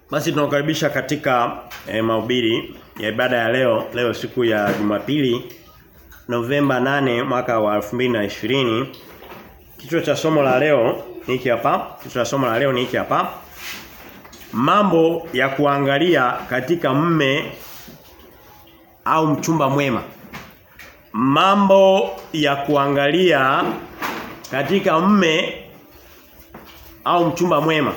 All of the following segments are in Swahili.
Basi tunakukaribisha katika eh, mahubiri ya ibada ya leo, leo siku ya Jumapili Novemba 8 mwaka wa 2020. Kichwa cha somo la leo ni hiki hapa. Kichwa cha somo la leo ni hiki hapa. Mambo ya kuangalia katika mme au mchumba mwema. Mambo ya kuangalia katika mme au mchumba mwema.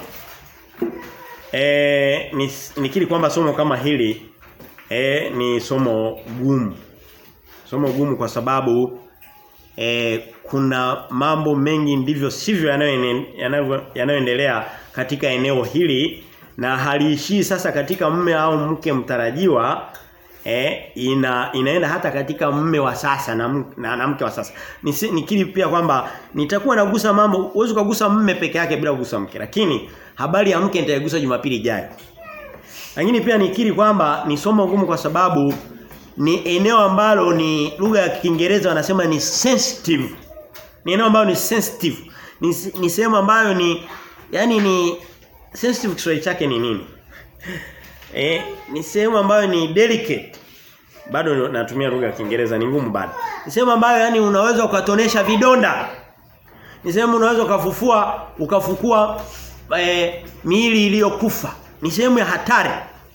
E, nikiri kwamba somo kama hili e, ni somo gumu. Somo gumu kwa sababu e, kuna mambo mengi ndivyo sivyo yanayoendelea katika eneo hili na haliishii sasa katika mme au mke mtarajiwa e, ina inaenda hata katika mme wa sasa na, na, na mke wa sasa. Nikiri pia kwamba nitakuwa nagusa mambo uwezo kugusa mme peke yake bila kugusa mke lakini habari ya mke nitaigusa Jumapili ijayo. Lakini pia nikiri kwamba ni somo gumu kwa sababu ni eneo ambalo ni lugha ya Kiingereza wanasema ni sensitive. Ni eneo ambalo ni sensitive. Ni, ni sehemu ambayo ni yani ni sensitive Kiswahili chake ni nini? Eh, ni sehemu ambayo ni delicate. Bado natumia lugha ya Kiingereza ni ngumu bado. Ni sehemu ambayo yani unaweza ukatonesha vidonda. Ni sehemu unaweza ukafufua ukafukua e, miili iliyokufa. Ni sehemu ya hatari.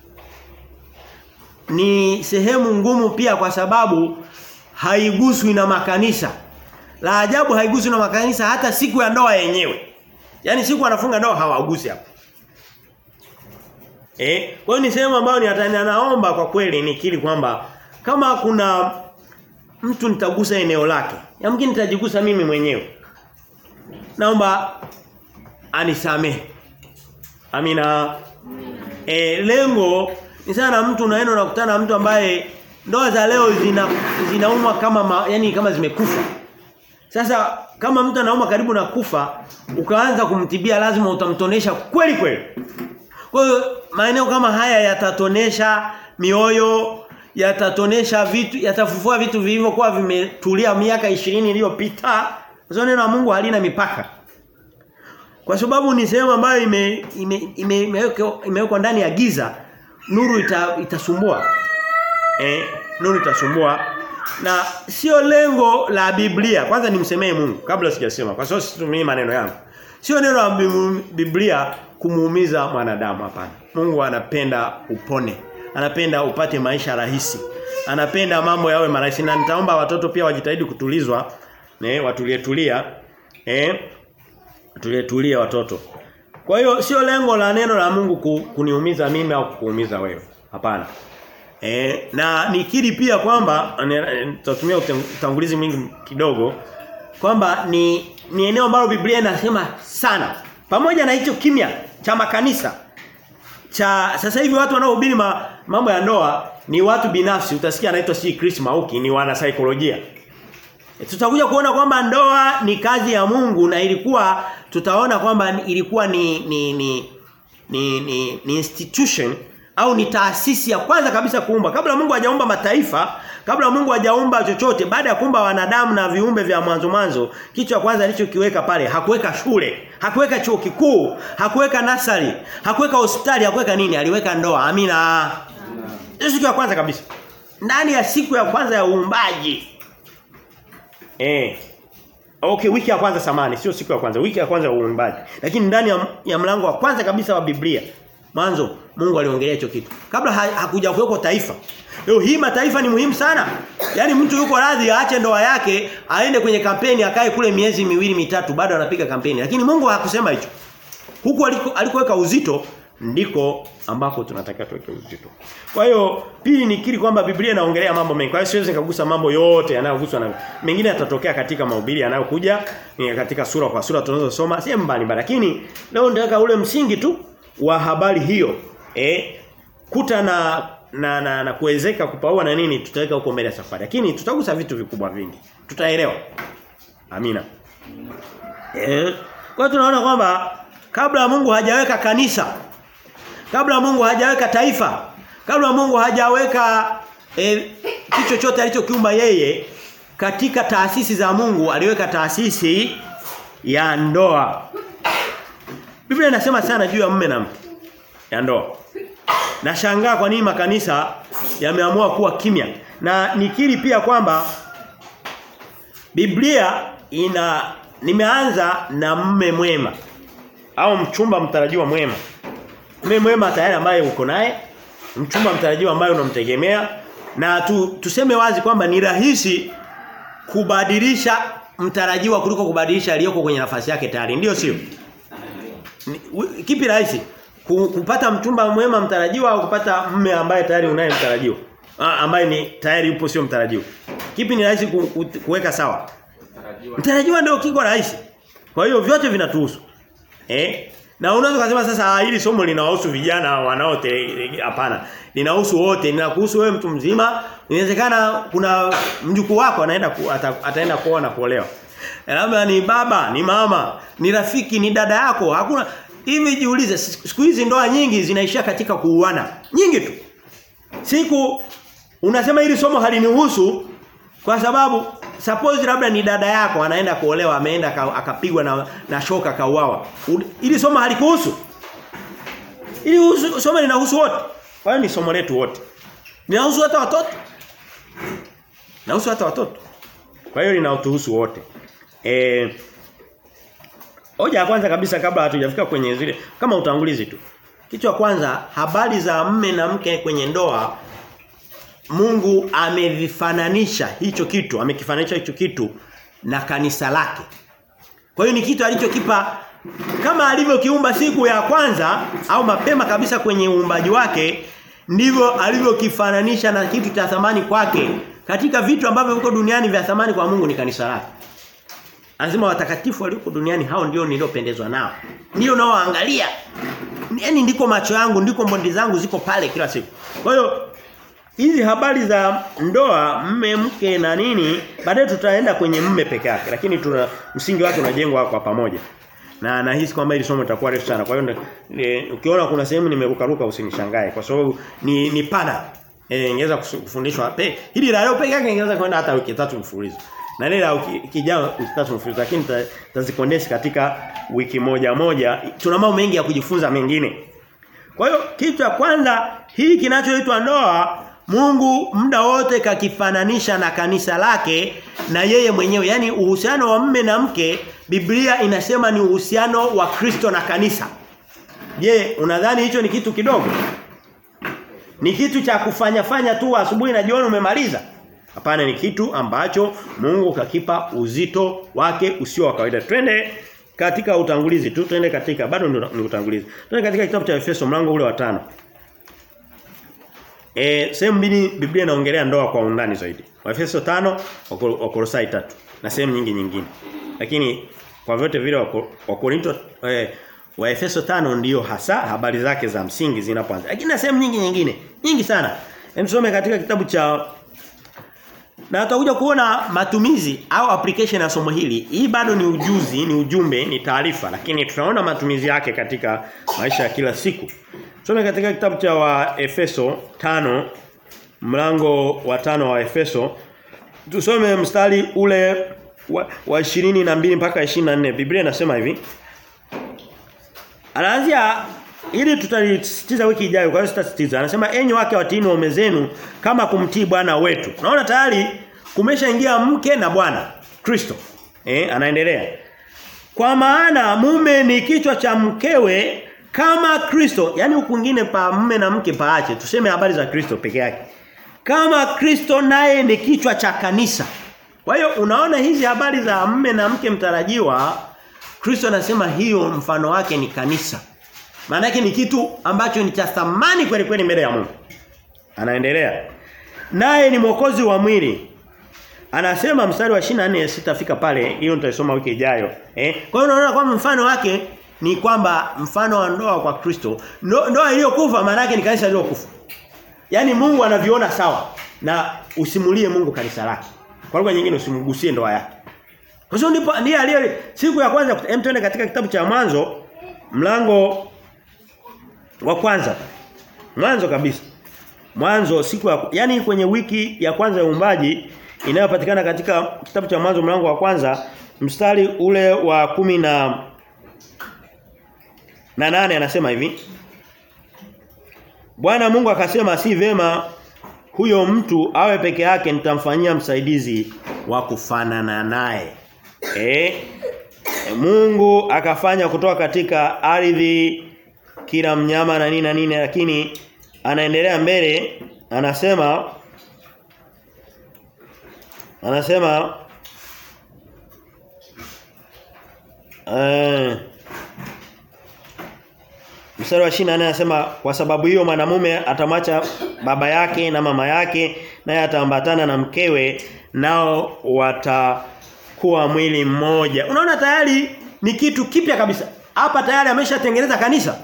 Ni sehemu ngumu pia kwa sababu haiguswi na makanisa. La ajabu haiguswi na makanisa hata siku ya ndoa yenyewe. Yaani siku anafunga ndoa hawagusi hapo. Eh, kwa hiyo ni sehemu ambayo ni hatari naomba kwa kweli nikiri kwamba kama kuna mtu nitagusa eneo lake, yamkini nitajigusa mimi mwenyewe. Naomba anisamehe. Amina. E, lengo ni sana mtu unaenda unakutana na mtu ambaye ndoa za leo zina zinaumwa kama ma, yani kama zimekufa. Sasa kama mtu anauma karibu na kufa, ukaanza kumtibia lazima utamtonesha kweli kweli. Kwa hiyo maeneo kama haya yatatonesha mioyo, yatatonesha vitu, yatafufua vitu vilivyokuwa vimetulia miaka 20 iliyopita. Kwa neno la Mungu halina mipaka. Kwa sababu ni sehemu ambayo ime imewekwa ime, ime ndani ya giza, nuru ita, itasumbua. Eh, nuru itasumbua. Na sio lengo la Biblia. Kwanza nimsemee Mungu kabla sijasema. Kwa sababu situmii maneno yangu. Sio neno la Biblia kumuumiza mwanadamu hapana. Mungu anapenda upone. Anapenda upate maisha rahisi. Anapenda mambo yawe marahisi na nitaomba watoto pia wajitahidi kutulizwa, ne watulie tulia. Eh? Tulie tulia watoto. Kwa hiyo sio lengo la neno la Mungu kuniumiza mimi au kukuumiza wewe. Hapana. Eh, na nikiri pia kwamba nitatumia utangulizi mwingi kidogo kwamba ni ni eneo ambalo Biblia inasema sana. Pamoja na hicho kimya cha makanisa cha sasa hivi watu wanaohubiri ma, mambo ya ndoa ni watu binafsi utasikia anaitwa si Chris Mauki ni wana saikolojia. E, tutakuja kuona kwamba ndoa ni kazi ya Mungu na ilikuwa tutaona kwamba ilikuwa ni ni ni ni, ni, ni institution au ni taasisi ya kwanza kabisa kuumba kabla Mungu hajaumba mataifa kabla Mungu hajaumba chochote baada ya kuumba wanadamu na viumbe vya mwanzo mwanzo kitu cha kwanza alichokiweka pale hakuweka shule hakuweka chuo kikuu hakuweka nasari hakuweka hospitali hakuweka nini aliweka ndoa amina hiyo siku ya kwanza kabisa ndani ya siku ya kwanza ya uumbaji eh Okay, wiki ya kwanza samani, sio siku ya kwanza, wiki ya kwanza ya uumbaji. Lakini ndani ya, ya mlango wa kwanza kabisa wa Biblia, mwanzo Mungu aliongelea hicho kitu. Kabla ha, hakuja kuweko taifa. Leo hii mataifa ni muhimu sana. Yaani mtu yuko radhi aache ndoa yake, aende kwenye kampeni akae kule miezi miwili mitatu bado anapiga kampeni. Lakini Mungu hakusema hicho. Huku alikoweka uzito ndiko ambako tunataka tuweke uzito. Kwa hiyo pili nikiri kwamba Biblia inaongelea mambo mengi. Kwa hiyo siwezi nikagusa mambo yote yanayoguswa na mengine yatatokea katika mahubiri yanayokuja ni katika sura kwa sura tunazosoma sehemu mbalimbali. Lakini leo nataka ule msingi tu wa habari hiyo. Eh kuta na na na, na kuwezeka kupaua na nini tutaweka huko mbele ya safari. Lakini tutagusa vitu vikubwa vingi. Tutaelewa. Amina. Eh kwa tunaona kwamba kabla Mungu hajaweka kanisa kabla Mungu hajaweka taifa kabla Mungu hajaweka e, kitu chochote alichokiumba yeye katika taasisi za Mungu aliweka taasisi ya ndoa Biblia inasema sana juu ya mume na mke ya ndoa. Nashangaa kwa nini makanisa yameamua kuwa kimya. Na nikiri pia kwamba Biblia ina nimeanza na mme mwema au mchumba mtarajiwa mwema. Mme mwema tayari ambaye uko naye, mchumba mtarajiwa ambaye unamtegemea na tu, tuseme wazi kwamba ni rahisi kubadilisha mtarajiwa kuliko kubadilisha aliyoko kwenye nafasi yake tayari. Ndio sio? Kipi rahisi? Kupata mchumba mwema mtarajiwa au kupata mme ambaye tayari unaye mtarajiwa? ambaye ni tayari yupo sio mtarajiwa. Kipi ni rahisi ku, ku, kuweka sawa? Mtarajiwa. Mtarajiwa ndio kiko rahisi. Kwa hiyo vyote vinatuhusu. Eh? Na unaweza kusema sasa hili somo linawahusu vijana wanaote hapana. Linahusu wote, linakuhusu wewe mtu mzima. Inawezekana kuna mjukuu wako anaenda ku, ata, ataenda kuoa na kuolewa. Labda ni baba, ni mama, ni rafiki, ni dada yako. Hakuna hivi jiulize siku hizi ndoa nyingi zinaishia katika kuuana. Nyingi tu. Siku unasema hili somo halinihusu kwa sababu suppose labda ni dada yako anaenda kuolewa ameenda akapigwa na, na shoka kauawa. Ili somo halikuhusu. Ili somo linahusu wote. Kwa hiyo ni somo letu wote. Linahusu hata watoto. Linahusu hata watoto. Kwa hiyo linatuhusu wote. Eh Hoja ya kwanza kabisa kabla hatujafika kwenye zile kama utangulizi tu. Kichwa kwanza habari za mme na mke kwenye ndoa Mungu amevifananisha hicho kitu, amekifananisha hicho kitu na kanisa lake. Kwa hiyo ni kitu alichokipa kama alivyokiumba siku ya kwanza au mapema kabisa kwenye uumbaji wake ndivyo alivyokifananisha na kitu cha thamani kwake. Katika vitu ambavyo viko duniani vya thamani kwa Mungu ni kanisa lake. Anasema watakatifu walioko duniani hao ndio niliopendezwa nao. Ndio naoangalia. Yaani ndiko macho yangu, ndiko mbondi zangu ziko pale kila siku. Kwa hiyo hizi habari za ndoa mme mke na nini baadaye tutaenda kwenye mme peke yake lakini tuna msingi wake unajengwa kwa pamoja na nahisi kwamba hili somo litakuwa refu sana kwa hiyo ukiona kuna sehemu nimerukaruka usinishangae kwa sababu ni ni pana eh ingeweza kufundishwa pe hili la leo peke yake ingeweza kwenda hata wiki tatu mfululizo na lile la kijao wiki tatu mfululizo lakini tutazikondensi katika wiki moja moja tuna mambo mengi ya kujifunza mengine kwa hiyo kitu cha kwanza hii kinachoitwa ndoa Mungu muda wote kakifananisha na kanisa lake na yeye mwenyewe. Yaani uhusiano wa mme na mke Biblia inasema ni uhusiano wa Kristo na kanisa. Je, unadhani hicho ni kitu kidogo? Ni kitu cha kufanya fanya tu asubuhi na jioni umemaliza? Hapana ni kitu ambacho Mungu kakipa uzito wake usio wa kawaida. Twende katika utangulizi tu, twende katika bado ni utangulizi. Twende katika kitabu cha Efeso mlango ule wa tano Eh sehemu mbili Biblia inaongelea ndoa kwa undani zaidi. Waefeso 5, Wakolosai 3 na sehemu nyingi nyingine. Lakini kwa vyote vile Wakorinto eh, Waefeso 5 ndiyo hasa habari zake za msingi zinapoanza. Lakini na sehemu nyingi nyingine, nyingi sana. Hem tusome katika kitabu cha na tutakuja kuona matumizi au application ya somo hili. Hii bado ni ujuzi, ni ujumbe, ni taarifa, lakini tunaona matumizi yake katika maisha ya kila siku. Tusome katika kitabu cha wa Efeso 5 mlango wa tano wa Efeso. Tusome mstari ule wa, wa 22 mpaka 24. Biblia inasema hivi. Anaanzia ili tutalisitiza wiki ijayo kwa hiyo sitasitiza. Anasema enyi wake watiini waume zenu kama kumtii Bwana wetu. Naona tayari kumeshaingia mke na Bwana Kristo. Eh anaendelea. Kwa maana mume ni kichwa cha mkewe kama Kristo, yani huku kwingine pa mume na mke paache. Tuseme habari za Kristo peke yake. Kama Kristo naye ni kichwa cha kanisa. Kwa hiyo unaona hizi habari za mume na mke mtarajiwa Kristo anasema hiyo mfano wake ni kanisa. Maana yake ni kitu ambacho ni cha thamani kweli kweli mbele ya Mungu. Anaendelea. Naye ni mwokozi wa mwili. Anasema mstari wa 24 sitafika pale, hiyo nitaisoma wiki ijayo. Eh? Kwa hiyo unaona kwamba mfano wake ni kwamba mfano wa ndoa kwa Kristo, ndoa iliyokufa maana yake ni kanisa lililokufa. Yaani Mungu anaviona sawa na usimulie Mungu kanisa lake. Kwa lugha nyingine usimgusie ndoa yake. Kwa hiyo ndipo ndiye aliye siku ya kwanza hem tuende katika kitabu cha mwanzo mlango wa kwanza. Mwanzo kabisa. Mwanzo siku ya yani kwenye wiki ya kwanza ya uumbaji inayopatikana katika kitabu cha mwanzo mlango wa kwanza mstari ule wa kumi na na nane anasema hivi Bwana Mungu akasema si vema huyo mtu awe peke yake nitamfanyia msaidizi wa kufanana naye. Eh? Mungu akafanya kutoka katika ardhi kila mnyama na nini na nini lakini anaendelea mbele anasema anasema eh Mstari wa 24 anasema kwa sababu hiyo mwanamume atamwacha baba yake na mama yake naye ataambatana na mkewe nao watakuwa mwili mmoja. Unaona tayari ni kitu kipya kabisa. Hapa tayari ameshatengeneza kanisa.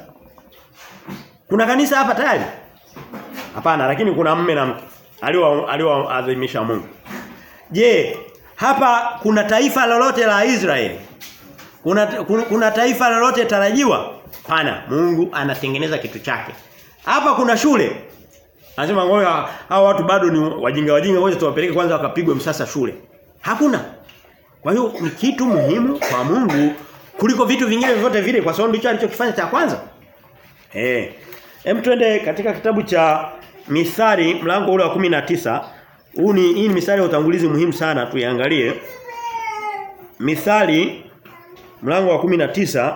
Kuna kanisa hapa tayari? Hapana, lakini kuna mume na mke alioadhimisha Mungu. Je, hapa kuna taifa lolote la Israeli? Kuna, kuna kuna taifa lolote tarajiwa? Hapana, Mungu anatengeneza kitu chake. Hapa kuna shule. Anasema ngoja hao watu bado ni wajinga wajinga ngoja tuwapeleke kwanza wakapigwe msasa shule. Hakuna. Kwa hiyo ni kitu muhimu kwa Mungu kuliko vitu vingine vyote vile kwa sababu ndicho alichokifanya cha kwanza. Eh. Hem twende katika kitabu cha Mithali mlango ule wa 19. Huu ni hii ni mithali ya utangulizi muhimu sana tuiangalie. Mithali mlango wa 19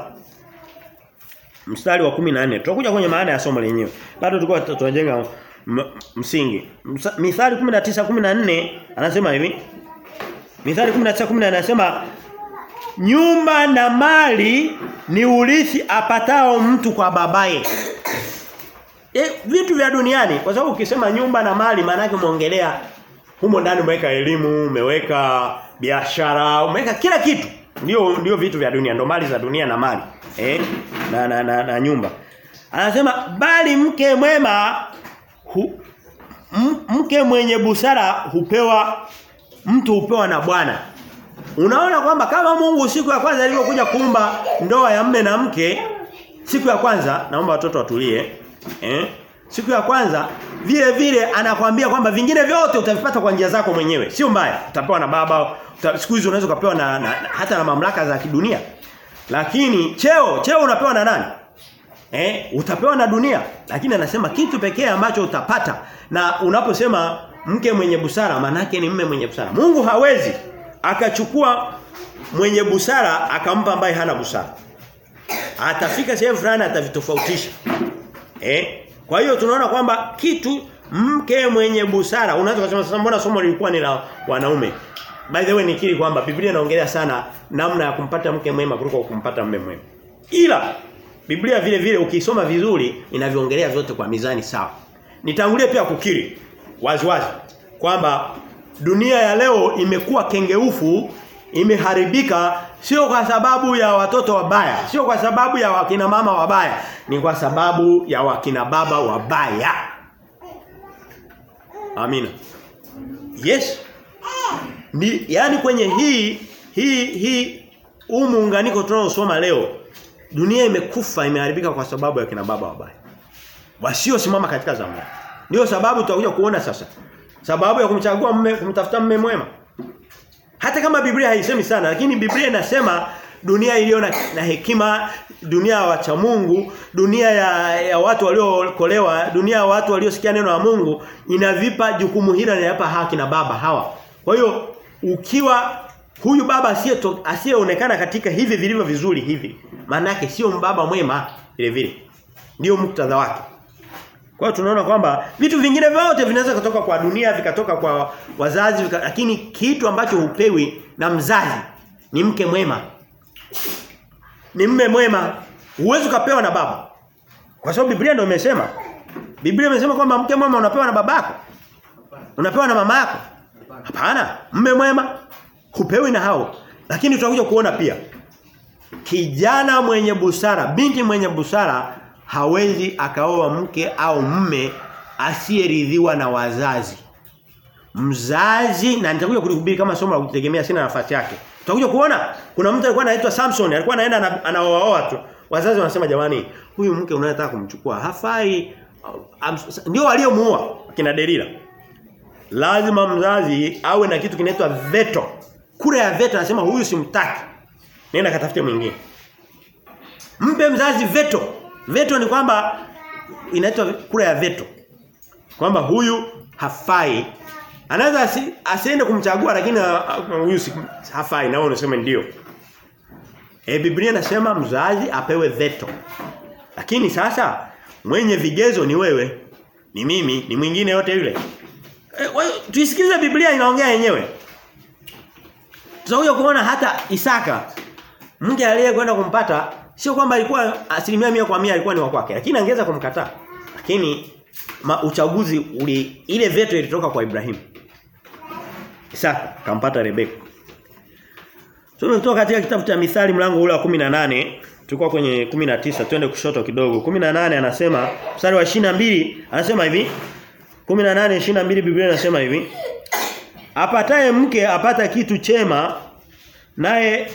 mstari wa 14. Tutakuja kwenye maana ya somo lenyewe. Bado tulikuwa tunajenga msingi. Mithali 19:14 anasema hivi. Mithali 19:14 anasema nyumba na mali ni urithi apatao mtu kwa babaye. E, vitu vya duniani kwa sababu ukisema nyumba na mali maana yake umeongelea humo ndani umeweka elimu, umeweka biashara, umeweka kila kitu. Ndio ndio vitu vya dunia, ndio mali za dunia na mali. Eh? Na na, na, na nyumba. Anasema bali mke mwema hu, mke mwenye busara hupewa mtu hupewa na Bwana. Unaona kwamba kama Mungu siku ya kwanza alipokuja kuumba ndoa ya mme na mke siku ya kwanza naomba watoto watulie eh siku ya kwanza vile vile anakwambia kwamba vingine vyote utavipata kwa njia zako mwenyewe sio mbaya utapewa na baba uta, siku hizo unaweza kupewa na, na, hata na mamlaka za kidunia lakini cheo cheo unapewa na nani eh utapewa na dunia lakini anasema kitu pekee ambacho utapata na unaposema mke mwenye busara manake ni mme mwenye busara Mungu hawezi akachukua mwenye busara akampa ambaye hana busara atafika sehemu fulani atavitofautisha eh kwa hiyo tunaona kwamba kitu mke mwenye busara unaweza kusema sasa mbona somo lilikuwa ni la wanaume by the way nikiri kwamba Biblia inaongelea sana namna ya kumpata mke mwema kuliko kumpata mume mwema ila Biblia vile vile ukisoma vizuri inavyoongelea vyote kwa mizani sawa nitangulie pia kukiri wazi wazi kwamba dunia ya leo imekuwa kengeufu imeharibika sio kwa sababu ya watoto wabaya sio kwa sababu ya wakina mama wabaya ni kwa sababu ya wakina baba wabaya amina yes ni yani kwenye hii hii hii huu muunganiko tunaosoma leo dunia imekufa imeharibika kwa sababu ya kina baba wabaya wasiosimama katika zamani ndio sababu tutakuja kuona sasa sababu ya kumchagua mume kumtafuta mume mwema hata kama Biblia haisemi sana lakini Biblia inasema dunia iliyo na, na hekima, dunia ya wacha Mungu, dunia ya, ya watu waliookolewa, dunia ya watu waliosikia neno la Mungu inavipa jukumu hili na inapa haki na baba hawa. Kwa hiyo ukiwa huyu baba asiye asiyeonekana katika hivi vilivyo vizuri hivi, maana yake sio mbaba mwema vile vile. Ndio muktadha wake. Kwa hiyo tunaona kwamba vitu vingine vyote vinaweza kutoka kwa dunia vikatoka kwa wazazi vika, lakini kitu ambacho hupewi na mzazi ni mke mwema. Ni mme mwema. Huwezi ukapewa na baba. Kwa sababu Biblia ndio imesema. Biblia imesema kwamba mke mwema unapewa na babako. Unapewa na mama yako. Hapana, mme mwema hupewi na hao. Lakini tutakuja kuona pia kijana mwenye busara, binti mwenye busara hawezi akaoa mke au mme asiyeridhiwa na wazazi. Mzazi na nitakuja kulihubiri kama somo la kutegemea sina nafasi yake. Tutakuja kuona kuna mtu alikuwa anaitwa Samson, alikuwa anaenda anaoaoa tu. Wazazi wanasema jamani, huyu mke unayotaka kumchukua hafai. Um, ndio waliomuoa kina Delila. Lazima mzazi awe na kitu kinaitwa veto. Kura ya veto anasema huyu simtaki. Nenda katafute mwingine. Mpe mzazi veto. Veto ni kwamba inaitwa kura ya veto. Kwamba huyu hafai. Anaweza asi, asiende kumchagua lakini huyu si, hafai na wewe unasema ndio. E, Biblia inasema mzazi apewe veto. Lakini sasa mwenye vigezo ni wewe, ni mimi, ni mwingine yote yule. E, tuisikilize Biblia inaongea yenyewe. Tutakuja kuona hata Isaka mke aliyekwenda kumpata sio kwamba alikuwa asilimia mia kwa mia alikuwa ni wa kwake lakini angeweza kumkataa. Lakini ma, uchaguzi uli ile veto ilitoka kwa Ibrahim. Isaka kampata Rebeka. So tunatoka katika kitabu cha Mithali mlango ule wa 18 tulikuwa kwenye 19 twende kushoto kidogo 18 anasema mstari wa 22 anasema hivi 18 22 Biblia inasema hivi apataye mke apata kitu chema naye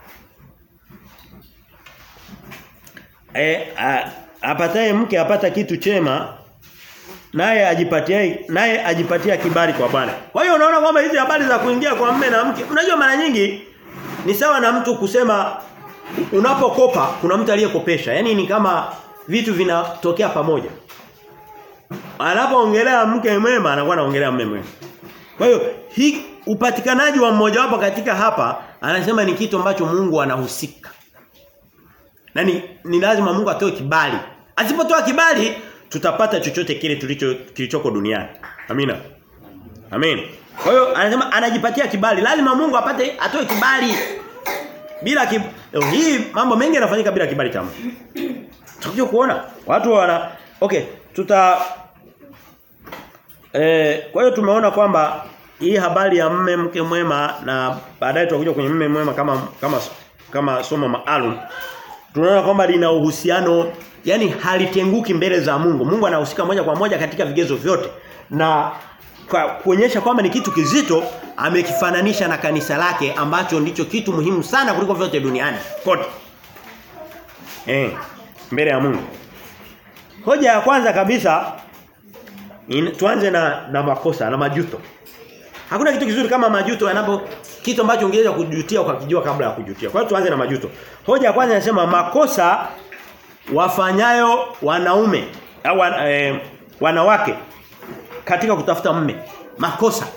e, a, apataye mke apata kitu chema naye ajipatia naye ajipatia kibali kwa Bwana. Kwa hiyo unaona kwamba hizi habari za kuingia kwa mume na mke, unajua mara nyingi ni sawa na mtu kusema unapokopa kuna mtu aliyekopesha. Yaani ni kama vitu vinatokea pamoja. Anapoongelea mke mwema anakuwa anaongelea mume mwema. Kwa hiyo hii upatikanaji wa mmoja wapo katika hapa anasema ni kitu ambacho Mungu anahusika. Na ni, ni lazima Mungu atoe kibali. Asipotoa kibali tutapata chochote kile tulicho kilichoko duniani. Amina. Amen. Kwa hiyo anasema anajipatia kibali. Lazima Mungu apate atoe kibali. Bila kib... hii mambo mengi yanafanyika bila kibali cha Mungu. Tutakuja kuona watu wana okay, tuta eh kwa hiyo tumeona kwamba hii habari ya mme mke mwema na baadaye tutakuja kwenye mme mwema kama kama kama somo maalum. Tunaona kwamba lina uhusiano yani halitenguki mbele za Mungu. Mungu anahusika moja kwa moja katika vigezo vyote. Na kwa kuonyesha kwamba ni kitu kizito amekifananisha na kanisa lake ambacho ndicho kitu muhimu sana kuliko vyote duniani kote. Eh, mbele ya Mungu. Hoja ya kwanza kabisa in, tuanze na na makosa na majuto. Hakuna kitu kizuri kama majuto yanapo kitu ambacho ungeweza kujutia ukakijua kabla ya kujutia. Kwa hiyo tuanze na majuto. Hoja ya kwanza inasema makosa wafanyayo wanaume au eh, wanawake katika kutafuta mme. Makosa.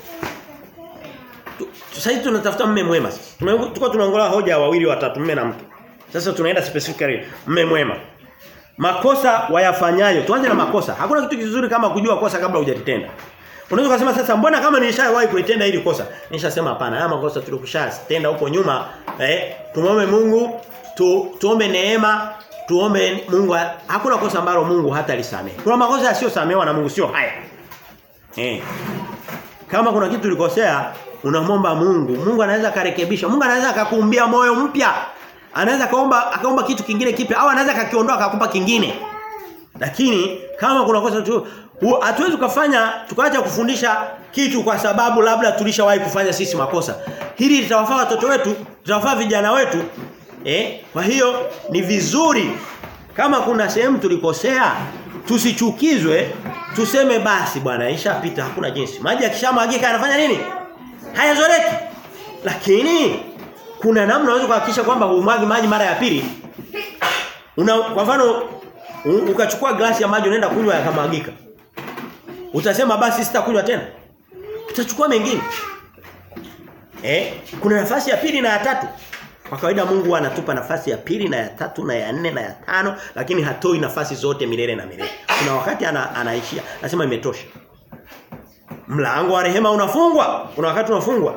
Sasa hivi tunatafuta mme mwema. Tulikuwa tunaongelea hoja wawili watatu mme na mke. Sasa tunaenda specifically mme mwema. Makosa wayafanyayo. Tuanze na makosa. Hakuna kitu kizuri kama kujua kosa kabla hujatenda. Unaweza kusema sasa mbona kama nilishawahi kuitenda hili kosa? Nishasema hapana. Haya makosa tulikushatenda huko nyuma, eh tumombe Mungu, tu, tuombe neema, tuombe Mungu. Hakuna kosa ambalo Mungu hata lisamehe. Kuna makosa yasiyosamehewa na Mungu sio haya. Eh. Kama kuna kitu ulikosea, unamwomba Mungu. Mungu anaweza karekebisha. Mungu anaweza akakuumbia moyo mpya. Anaweza kaomba akaomba kitu kingine kipya au anaweza kakiondoa akakupa kingine. Lakini kama kuna kosa tu hatuwezi kufanya tukaacha kufundisha kitu kwa sababu labda tulishawahi kufanya sisi makosa. Hili litawafaa watoto wetu, litawafaa vijana wetu. Eh? Kwa hiyo ni vizuri kama kuna sehemu tulikosea tusichukizwe tuseme basi bwana ishapita hakuna jinsi. Maji yakishamwagika anafanya nini? Hayazoreki. Lakini kuna namna unaweza kuhakikisha kwamba humwagi maji mara ya pili. Una kwa mfano ukachukua glasi ya maji unaenda kunywa yakamwagika. Utasema basi sitakunywa tena. Utachukua mengine. Eh, kuna nafasi ya pili na ya tatu. Kwa kawaida Mungu anatupa nafasi ya pili na ya tatu na ya nne na ya tano lakini hatoi nafasi zote milele na milele. Kuna wakati ana, anaishia. Anasema imetosha. Mlango wa rehema unafungwa. Kuna wakati unafungwa.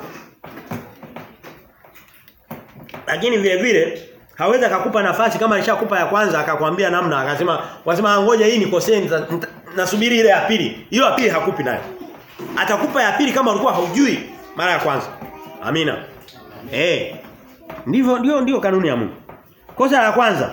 Lakini vile vile hawezi akakupa nafasi kama alishakupa ya kwanza akakwambia namna akasema wasema ngoja hii nikosee nasubiri ile ya pili. Hiyo ya pili hakupi nayo. Atakupa ya pili kama ulikuwa haujui mara ya kwanza. Amina. Eh. Ndivyo ndio ndio kanuni ya Mungu. Kosa la kwanza.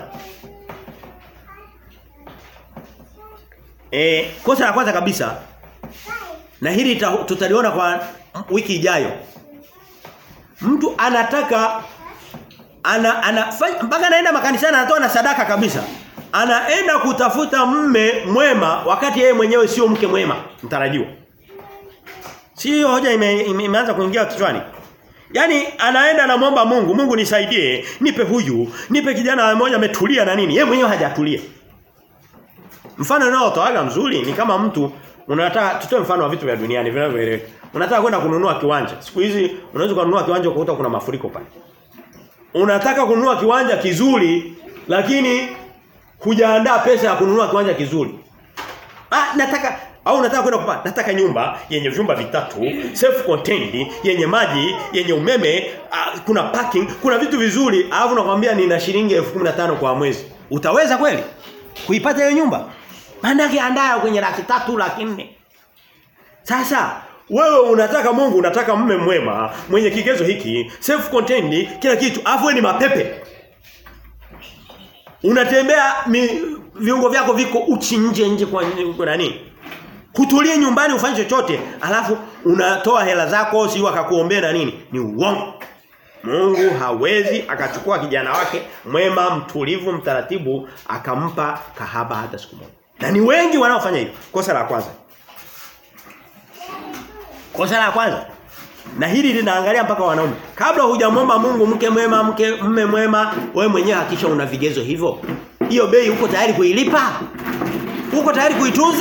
Eh, kosa la kwanza kabisa. Na hili tutaliona kwa wiki ijayo. Mtu anataka ana ana mpaka anaenda makanisani anatoa na sadaka kabisa. Anaenda kutafuta mme mwema wakati yeye mwenyewe sio mke mwema mtarajiwa. Sio hoja ime, ime, imeanza kuingia kichwani. Yaani anaenda anamwomba Mungu, Mungu nisaidie, nipe huyu, nipe kijana mmoja ametulia na nini. Yeye mwenyewe hajatulia. Mfano unaotoaga mzuri ni kama mtu unataka tutoe mfano wa vitu vya duniani vinavyoeleweka. Unataka kwenda kununua kiwanja. Siku hizi unaweza kununua kiwanja ukakuta kuna mafuriko pale. Unataka kununua kiwanja kizuri lakini hujaandaa pesa ya kununua kiwanja kizuri. Ah nataka au nataka kwenda kupata nataka nyumba yenye vyumba vitatu, self contained, yenye maji, yenye umeme, uh, kuna parking, kuna vitu vizuri, alafu nakwambia nina shilingi 1015 kwa mwezi. Utaweza kweli kuipata hiyo nyumba? Maana yake andaa kwenye laki tatu laki nne. Sasa wewe unataka Mungu unataka mme mwema, mwenye kigezo hiki, self contained, kila kitu, alafu ni mapepe. Unatembea mi, viungo vyako viko uchi nje nje kwa, kwa nani? Kutulie nyumbani ufanye chochote, alafu unatoa hela zako si wakakuombea na nini? Ni uongo. Mungu hawezi akachukua kijana wake mwema, mtulivu, mtaratibu akampa kahaba hata siku moja. Na ni wengi wanaofanya hivyo. Kosa la kwanza. Kosa la kwanza. Na hili linaangalia mpaka wanaume. Kabla hujamwomba Mungu mke mwema, mke mme mwema, wewe mwenyewe hakisha una vigezo hivyo. Hiyo bei uko tayari kuilipa? Uko tayari kuitunza?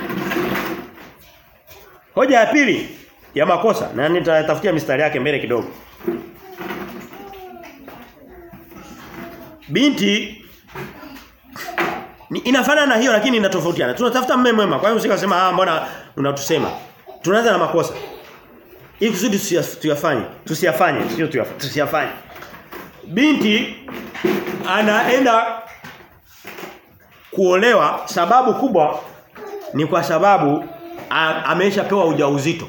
Hoja ya pili ya makosa na nitatafutia mistari yake mbele kidogo. Binti ni inafanana na hiyo lakini inatofautiana. Tunatafuta mume mwema. Kwa hiyo usikasema ah mbona unatusema. Tunaanza na makosa. Ili kusudi tuyafanye, tusiyafanye, sio tusiyafanye. Binti anaenda kuolewa sababu kubwa ni kwa sababu ameshapewa ujauzito.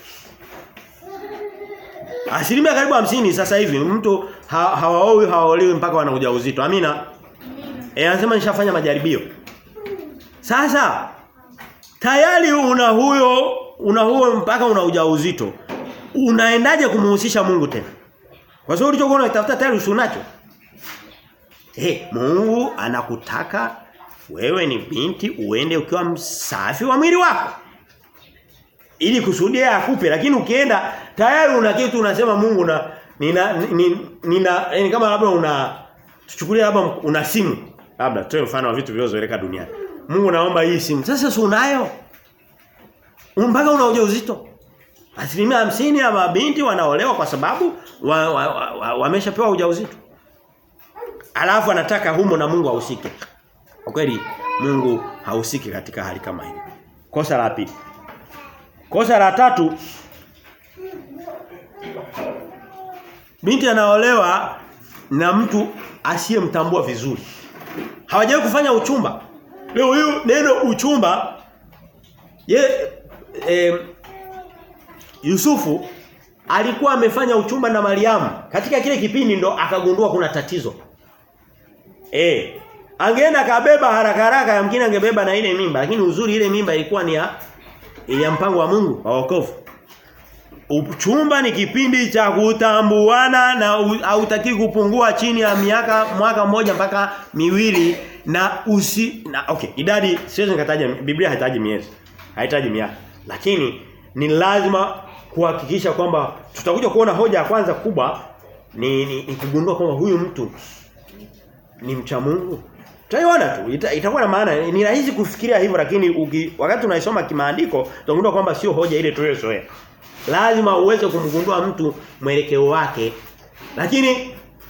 Asilimia karibu hamsini sasa hivi mtu ha, hawaoi hawaolewi mpaka wana ujauzito. Amina. Eh anasema nishafanya majaribio. Sasa tayari una huyo una huo mpaka una ujauzito. Unaendaje kumuhusisha Mungu tena? Kwa sababu ulichokuwa unatafuta tayari usunacho. Eh Mungu anakutaka wewe ni binti uende ukiwa msafi wa mwili wako. Ili kusudi yeye akupe lakini ukienda tayari una kitu unasema Mungu na nina nina, nina yani kama labda una tuchukulie labda una simu labda toe mfano wa vitu vilivyozoeleka duniani. Mungu naomba hii simu. Sasa si unayo? Mpaka una ujauzito. Asilimia hamsini ya mabinti wanaolewa kwa sababu wameshapewa wa, wa, wa, ujauzito. Alafu anataka humo na Mungu ahusike. Kwa kweli Mungu hahusiki katika hali kama hiyo. Kosa la pili. Kosa la tatu binti anaolewa na mtu asiyemtambua vizuri. Hawajawahi kufanya uchumba. Leo hiyo neno uchumba ye eh, Yusufu alikuwa amefanya uchumba na Mariamu. Katika kile kipindi ndo akagundua kuna tatizo. Eh, angeenda kabeba haraka haraka yamkini angebeba na ile mimba, lakini uzuri ile mimba ilikuwa ni ya ya mpango wa Mungu wa wokovu. Uchumba ni kipindi cha kutambuana na hautaki kupungua chini ya miaka mwaka mmoja mpaka miwili na usi na okay idadi siwezi nikataja Biblia haitaji miezi haitaji miaka lakini ni lazima kuhakikisha kwamba tutakuja kuona hoja ya kwanza kubwa ni, ni, ni kugundua kwamba huyu mtu ni mcha Mungu Tutaiona tu ita, itakuwa na maana ni rahisi kufikiria hivyo lakini uki, wakati unaisoma kimaandiko utagundua kwamba sio hoja ile tuliyozoea. Lazima uweze kumgundua mtu mwelekeo wake. Lakini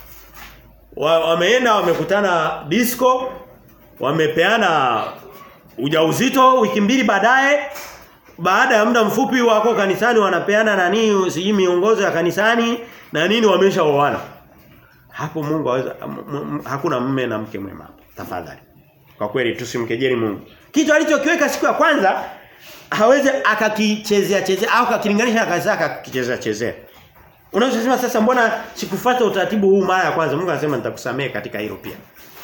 wa, wameenda wamekutana disco wamepeana ujauzito wiki mbili baadaye baada ya muda mfupi wako kanisani wanapeana nani siji miongozo ya kanisani na nini wameshaoana. Hapo Mungu haweza hakuna mume na mke mwema tafadhali. Kwa kweli tusimkejeli Mungu. Kitu alichokiweka siku ya kwanza hawezi akakichezea chezea au akakilinganisha na kazi akakichezea chezea. Unaweza kusema sasa mbona sikufuata utaratibu huu mara ya kwanza? Mungu anasema nitakusamea katika hilo pia.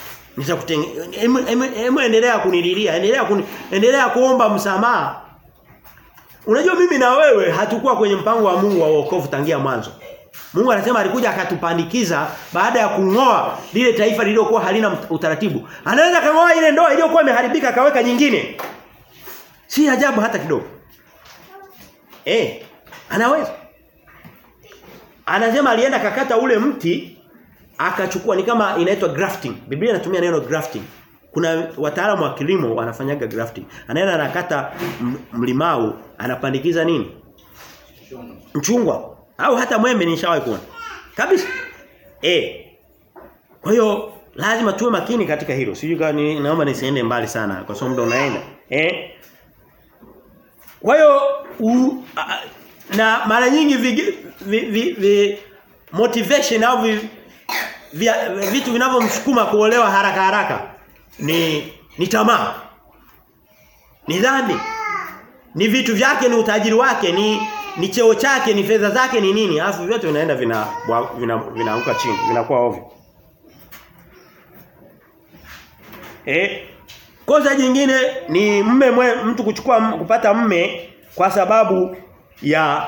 Nitakutengea endelea kunililia, endelea kuni, endelea kuomba msamaha. Unajua mimi na wewe hatukuwa kwenye mpango wa Mungu wa wokovu tangia mwanzo. Mungu anasema alikuja akatupandikiza baada ya kungoa lile taifa lililokuwa halina utaratibu. Anaweza kangoa ile ndoa iliyokuwa imeharibika akaweka nyingine. Si ajabu hata kidogo. Eh, anaweza. Anasema alienda kakata ule mti akachukua ni kama inaitwa grafting. Biblia inatumia neno grafting. kuna wataalamu wa kilimo wanafanyaga grafting. Anaenda anakata mlimau, anapandikiza nini? Mchungwa. Au hata mwembe nishawahi kuona. Kabisa. Eh. Kwa hiyo lazima tuwe makini katika hilo. Sijui kama ni, naomba nisiende mbali sana kwa sababu ndo unaenda. Eh? Kwa hiyo na mara nyingi vi, vi, vi, vi motivation au vi, vi, vitu vinavyomsukuma kuolewa haraka haraka ni ni tamaa. Ni dhambi. Ni vitu vyake ni utajiri wake ni ni cheo chake ni fedha zake ni nini alafu vyote vinaenda vina vinaanguka vina, vina chini vinakuwa ovyo. Eh kosa jingine ni mme mwe, mtu kuchukua kupata mme kwa sababu ya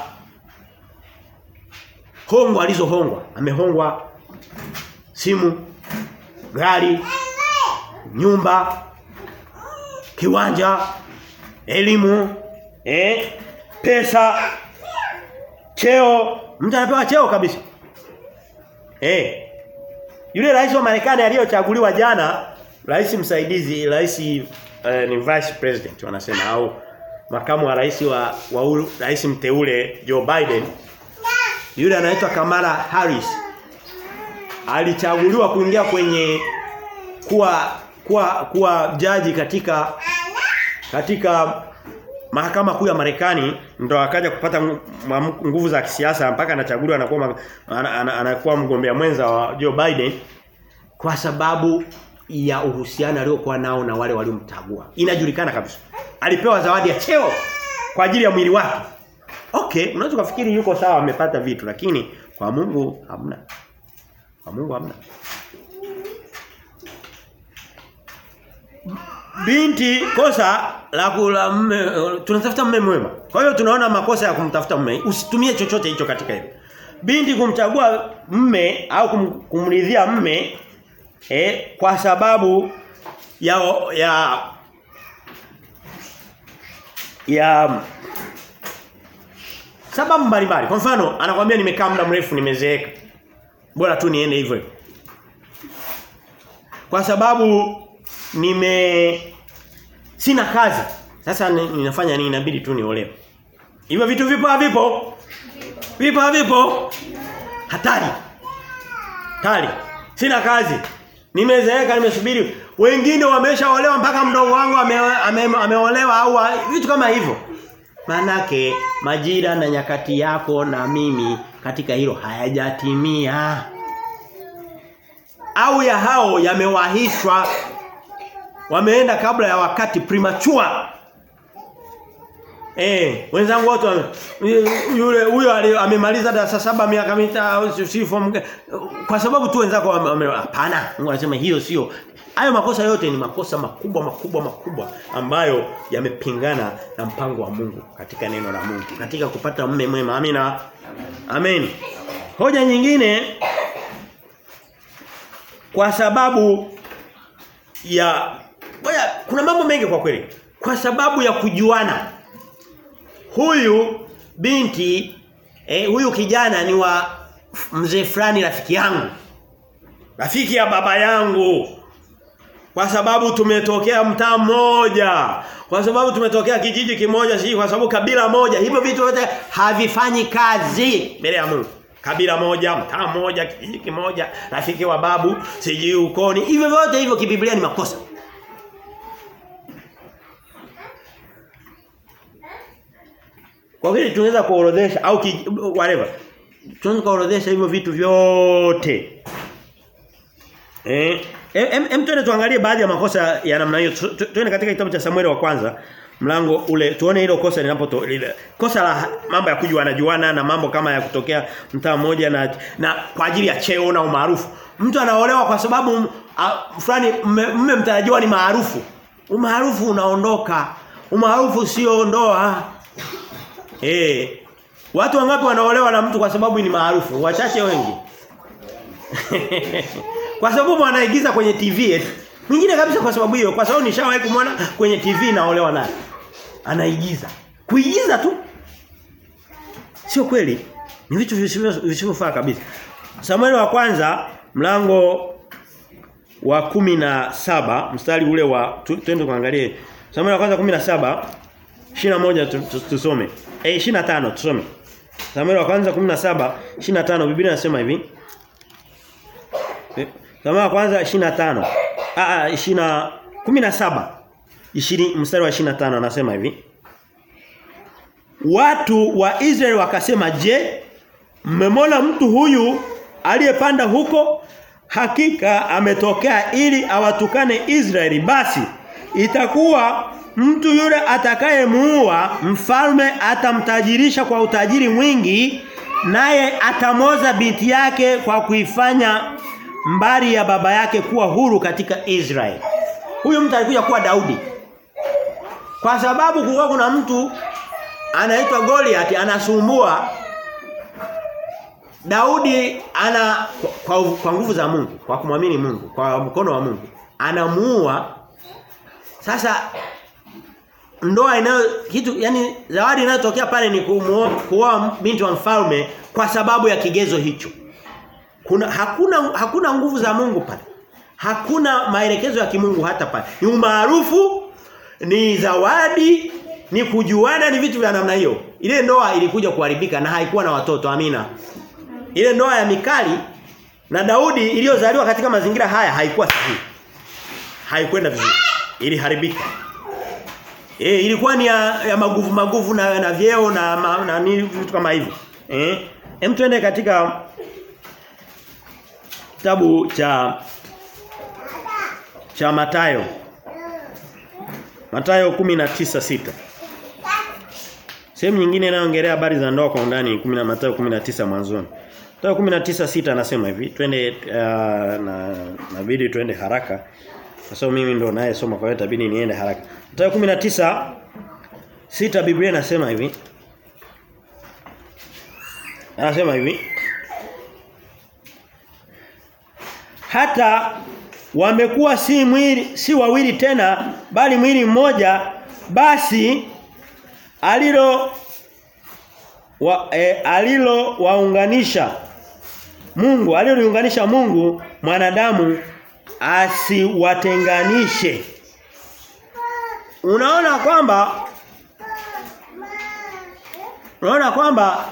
hongo alizohongwa. Amehongwa simu, gari, nyumba, kiwanja, elimu, eh, pesa, cheo. Mtu anapewa cheo kabisa. Eh. Yule rais wa Marekani aliyochaguliwa jana, rais msaidizi, rais eh, ni vice president wanasema au makamu wa rais wa, wa rais mteule Joe Biden yule anaitwa Kamala Harris alichaguliwa kuingia kwenye kuwa kuwa kuwa jaji katika katika mahakama kuu ya Marekani ndo akaja kupata nguvu za kisiasa mpaka anachaguliwa anakuwa anakuwa mgombea mwenza wa Joe Biden kwa sababu ya uhusiano aliokuwa nao na wale waliomchagua. Inajulikana kabisa. Alipewa zawadi ya cheo kwa ajili ya mwili wake. Okay, unaweza kufikiri yuko sawa amepata vitu lakini kwa Mungu hamna. Kwa Mungu hamna. Binti kosa la kula mme tunatafuta mme mwema. Kwa hiyo tunaona makosa ya kumtafuta mme. Usitumie chochote hicho katika hilo. Binti kumchagua mme au kum, kumridhia mme eh, kwa sababu ya ya ya sababu mbalimbali. Kwa mfano, anakuambia nimekaa muda mrefu nimezeeka. Bora tu niende hivyo. Kwa sababu nime sina kazi. Sasa ninafanya nini inabidi tu niolewe. Hivyo vitu vipo havipo? Vipo havipo? Hatari. Hatari. Sina kazi. Nimezeeka nimesubiri. Wengine wameshaolewa mpaka mdogo wangu ameolewa ame, ame au vitu kama hivyo. Manake majira na nyakati yako na mimi katika hilo hayajatimia. Au ya hao yamewahishwa wameenda kabla ya wakati premature. Eh, wenzangu wote yule huyo amemaliza darasa saba miaka mitatu si form kwa sababu tu wenzako hapana. Mungu anasema hiyo sio. Hayo makosa yote ni makosa makubwa makubwa makubwa ambayo yamepingana na mpango wa Mungu katika neno la Mungu, katika kupata mume mwema. Amina. Amen. Hoja nyingine kwa sababu ya Boya, kuna mambo mengi kwa kweli. Kwa sababu ya kujuana. Huyu binti eh, huyu kijana ni wa mzee fulani rafiki yangu. Rafiki ya baba yangu. Kwa sababu tumetokea mtaa mmoja. Kwa sababu tumetokea kijiji kimoja si kwa sababu kabila moja. Hivyo vitu vyote havifanyi kazi mbele ya Mungu. Kabila moja, mtaa mmoja, kijiji kimoja, rafiki wa babu, sijui ukoni. Hivyo vyote hivyo kibiblia ni makosa. Kwa vile tunaweza kuorodhesha au ki, whatever. Tunaweza kuorodhesha hivyo vitu vyote. Eh, em, em tuende tuangalie baadhi ya makosa ya namna hiyo. Tuende katika kitabu cha Samueli wa kwanza mlango ule tuone hilo kosa linapo lile kosa la mambo ya kujuana juana na mambo kama ya kutokea mtaa mmoja na na kwa ajili ya cheo na umaarufu. Mtu anaolewa kwa sababu fulani mme mtarajiwa ni maarufu. Umaarufu unaondoka. Umaarufu sio ndoa. Eh. Watu wangapi wanaolewa na mtu kwa sababu ni maarufu? Wachache wengi. kwa sababu anaigiza kwenye TV eti. Mwingine kabisa kwa sababu hiyo, kwa sababu nishawahi kumwona kwenye TV naolewa naye. Anaigiza. Kuigiza tu. Sio kweli. Ni vitu visivyofaa kabisa. Samueli wa kwanza mlango wa kumi na saba mstari ule wa tu- twende kuangalie Samueli wa kwanza 17 21 tu- tu- tusome. Eh 25 tusome. Samueli wa kwanza 17 25 Biblia inasema hivi. Eh, Samueli wa kwanza 25. Ah ah 20 17 20 mstari wa 25 anasema hivi. Watu wa Israeli wakasema, "Je, mmemwona mtu huyu aliyepanda huko? Hakika ametokea ili awatukane Israeli. Basi itakuwa mtu yule atakayemuua mfalme atamtajirisha kwa utajiri mwingi naye atamoza binti yake kwa kuifanya mbari ya baba yake kuwa huru katika Israeli. Huyu mtu alikuja kuwa Daudi. Kwa sababu kulikuwa kuna mtu anaitwa Goliath anasumbua Daudi ana kwa, kwa, kwa nguvu za Mungu, kwa kumwamini Mungu, kwa mkono wa Mungu, anamuua sasa ndoa inayo kitu yani zawadi inayotokea pale ni kumuoa kuoa binti wa mfalme kwa sababu ya kigezo hicho. Kuna hakuna hakuna nguvu za Mungu pale. Hakuna maelekezo ya kimungu hata pale. Ni umaarufu, ni zawadi, ni kujuana, ni vitu vya namna hiyo. Ile ndoa ilikuja kuharibika na haikuwa na watoto, amina. Ile ndoa ya Mikali na Daudi iliyozaliwa katika mazingira haya haikuwa sahihi. Haikwenda vizuri. Iliharibika. Eh ilikuwa ni ya, ya maguvu maguvu na, na vyeo na ma, na nini vitu kama hivyo. Eh hem tuende katika kitabu cha cha Matayo. Matayo 19:6. Sehemu nyingine inayoongelea habari za ndoa kwa undani 10 Mathayo 19 mwanzoni. Mathayo 19:6 anasema hivi, twende uh, na nabidi twende haraka. Kwa sababu mimi ndo naye soma kwa hiyo itabidi niende haraka. Mathayo 19 sita Biblia inasema hivi. Anasema hivi. Hata wamekuwa si mwili si wawili tena bali mwili mmoja basi alilo wa, e, alilo waunganisha Mungu aliloliunganisha Mungu mwanadamu asiwatenganishe Unaona kwamba Unaona kwamba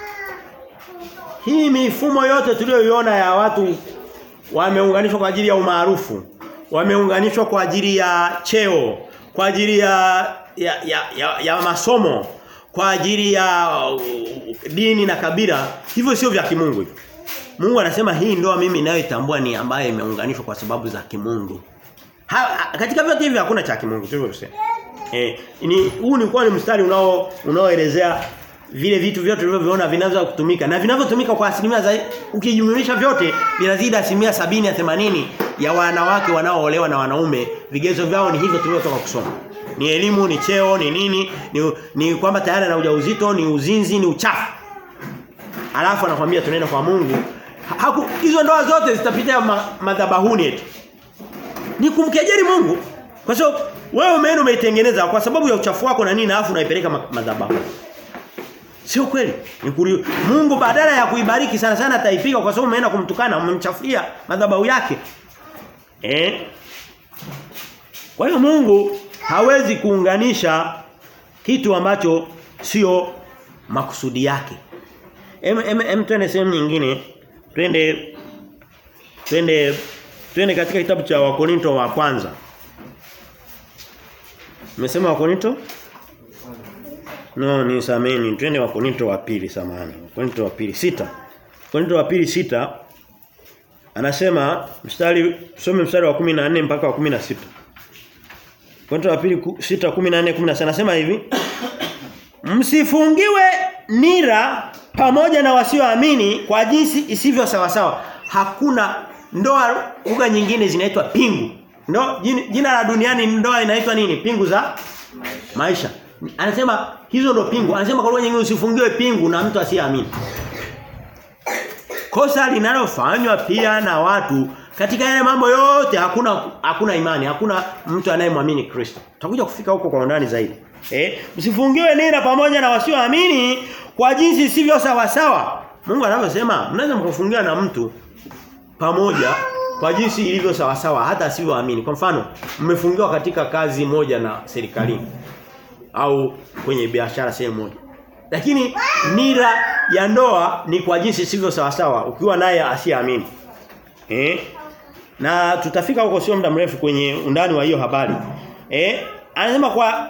hii mifumo yote tuliyoiona ya watu wameunganishwa kwa ajili ya umaarufu, wameunganishwa kwa ajili ya cheo, kwa ajili ya ya, ya, ya, ya masomo, kwa ajili ya uh, dini na kabila, hivyo sio vya kimungu hivyo. Mungu anasema hii ndoa mimi ninayoitambua ni ambayo imeunganishwa kwa sababu za kimungu. Ha, ha, katika vyote hivi hakuna cha kimungu, sivyo tuseme. Eh, ni huu ni kwa ni mstari unao unaoelezea vile vitu vyote tulivyoviona vinaweza kutumika na vinavyotumika kwa asilimia za ukijumlisha vyote vinazidi asilimia sabini ya themanini ya wanawake wanaoolewa na wanaume vigezo vyao ni hivyo tulivyotoka kusoma ni elimu ni cheo ni nini ni, ni kwamba tayari na ujauzito ni uzinzi ni uchafu alafu anakuambia tunaenda kwa Mungu Haku, hizo ndoa zote zitapitia ma, madhabahuni eti ni kumkejeli Mungu kwa sababu wewe umeenda umeitengeneza kwa sababu ya uchafu wako na nini alafu unaipeleka madhabahu Sio kweli. Ni kuri... Mungu badala ya kuibariki sana sana ataipiga kwa sababu umeenda kumtukana, umemchafulia madhabahu yake. Eh? Kwa hiyo Mungu hawezi kuunganisha kitu ambacho sio makusudi yake. Em em, em twende sehemu nyingine. Twende twende twende katika kitabu cha Wakorinto wa kwanza. Nimesema Wakorinto? No, ni sameni. Twende wa Korinto wa pili samani. Korinto wa pili sita. Korinto wa pili sita anasema mstari tusome mstari wa 14 mpaka wa 16. Korinto wa pili 6 14 16 anasema hivi. Msifungiwe nira pamoja na wasioamini kwa jinsi isivyo sawa sawa. Hakuna ndoa lugha nyingine zinaitwa pingu. Ndo jina la duniani ndoa inaitwa nini? Pingu za maisha. Anasema hizo ndo pingu. Anasema kwa lugha nyingine usifungiwe pingu na mtu asiyeamini. Kosa linalofanywa pia na watu katika yale mambo yote hakuna hakuna imani, hakuna mtu anayemwamini Kristo. Tutakuja kufika huko kwa undani zaidi. Eh, msifungiwe nira pamoja na wasioamini kwa jinsi sivyo sawa sawa. Mungu anavyosema, mnaweza mkafungiwa na mtu pamoja kwa jinsi ilivyo sawa sawa hata asivyoamini. Kwa mfano, mmefungiwa katika kazi moja na serikalini au kwenye biashara sehemu moja. Lakini nira ya ndoa ni kwa jinsi sivyo sawa sawa ukiwa naye asiamini. Eh? Na tutafika huko sio muda mrefu kwenye undani wa hiyo habari. Eh? Anasema kwa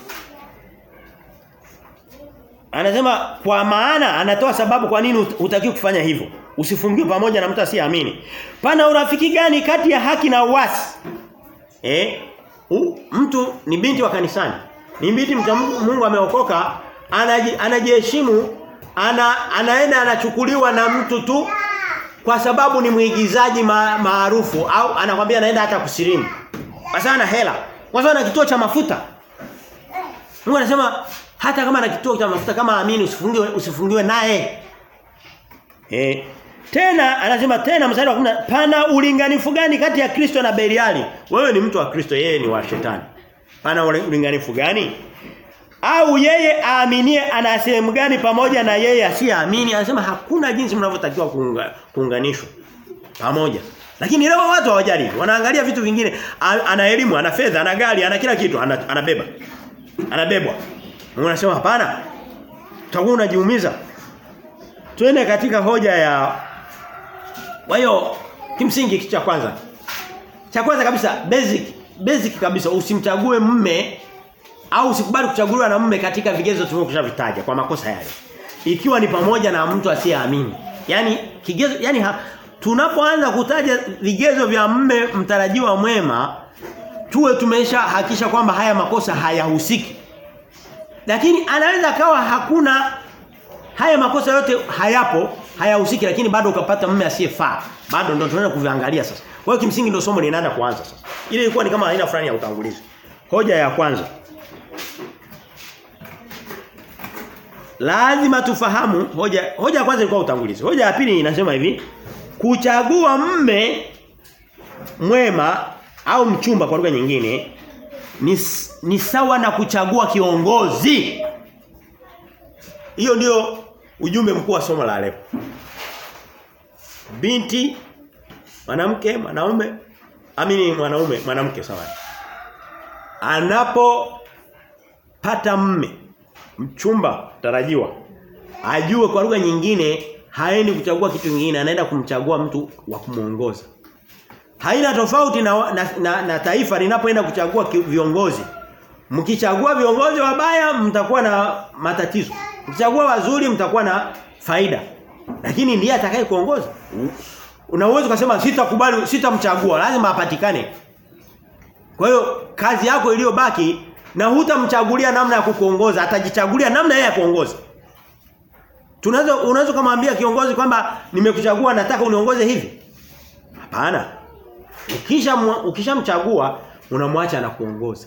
Anasema kwa maana anatoa sababu kwa nini hutaki kufanya hivyo. Usifungiwe pamoja na mtu asiyeamini. Pana urafiki gani kati ya haki na uasi? Eh? U, mtu ni binti wa kanisani. Ni binti mcha Mungu ameokoka, anaji, anajiheshimu, ana, anaenda anachukuliwa na mtu tu kwa sababu ni mwigizaji ma, maarufu au anakwambia anaenda hata kusilimu. Basa ana hela. Kwa sababu ana kituo cha mafuta. Mungu anasema hata kama ana kituo cha mafuta kama amini usifungiwe usifungiwe naye. Eh. Tena anasema tena mstari wa 10 pana ulinganifu gani kati ya Kristo na Beliali? Wewe ni mtu wa Kristo, yeye ni wa shetani. Pana ulinganifu gani? Au yeye aaminie ana sehemu gani pamoja na yeye asiyeamini? Anasema hakuna jinsi mnavyotakiwa kuunga, kuunganishwa pamoja. Lakini leo watu hawajali. Wanaangalia vitu vingine. Ana elimu, ana fedha, ana gari, ana kila kitu, ana, anabeba. Anabebwa. Mungu anasema hapana. Utakuwa unajiumiza. Twende katika hoja ya Kwa hiyo kimsingi kitu cha kwanza. Cha kwanza kabisa basic basic kabisa usimchague mme au usikubali kuchaguliwa na mme katika vigezo tulivyokwishavitaja kwa makosa yale. Ikiwa ni pamoja na mtu asiyeamini. Yaani kigezo yani ha, tunapoanza kutaja vigezo vya mme mtarajiwa mwema tuwe tumesha hakisha kwamba haya makosa hayahusiki. Lakini anaweza kawa hakuna haya makosa yote hayapo, hayahusiki lakini bado ukapata mume asiyefaa. Bado ndio tunaenda kuviangalia sasa. Kwa hiyo kimsingi ndio somo linaenda kuanza sasa. Ile ilikuwa ni kama aina fulani ya utangulizi. Hoja ya kwanza. Lazima tufahamu hoja hoja ya kwanza ilikuwa utangulizi. Hoja ya pili inasema hivi, kuchagua mme mwema au mchumba kwa lugha nyingine ni, ni sawa na kuchagua kiongozi. Hiyo ndio ujumbe mkuu wa somo la leo. Binti, mwanamke, mwanaume, amini mwanaume, mwanamke sawa. Anapopata mme, mchumba tarajiwa, ajue kwa lugha nyingine haendi kuchagua kitu kingine, anaenda kumchagua mtu wa kumuongoza. Haina tofauti na, na, na, na taifa linapoenda kuchagua viongozi. Mkichagua viongozi wabaya mtakuwa na matatizo. Mkichagua wazuri mtakuwa na faida. Lakini ndiye atakaye kuongoza. Unaweza kusema sitakubali sitamchagua, lazima apatikane. Kwa hiyo kazi yako iliyobaki na hutamchagulia namna ya kukuongoza, atajichagulia namna yeye ya kuongoza. Tunaweza unaweza kumwambia kiongozi kwamba nimekuchagua nataka uniongoze hivi. Hapana. Ukisha ukishamchagua unamwacha na kuongoza.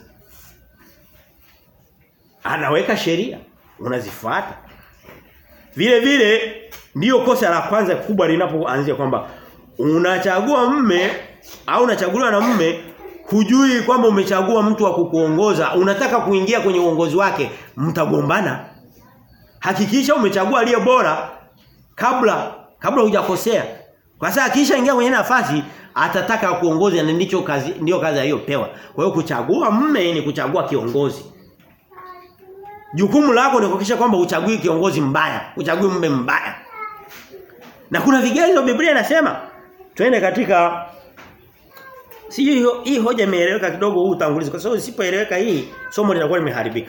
Anaweka sheria, unazifuata. Vile vile ndiyo kosa la kwanza kubwa linapoanzia kwamba unachagua mme au unachaguliwa na mme hujui kwamba umechagua mtu wa kukuongoza, unataka kuingia kwenye uongozi wake, mtagombana. Hakikisha umechagua aliye bora kabla kabla hujakosea. Kwa sababu akisha ingia kwenye nafasi atataka kuongoza na ndicho kazi ndio kazi aliyopewa. Kwa hiyo kuchagua mme ni kuchagua kiongozi. Jukumu lako ni kuhakikisha kwamba uchagui kiongozi mbaya, uchagui mme mbaya. Na kuna vigezo Biblia inasema twende katika Sijui hii hoja imeeleweka kidogo huu utangulizi kwa sababu isipoeleweka hii somo litakuwa limeharibika.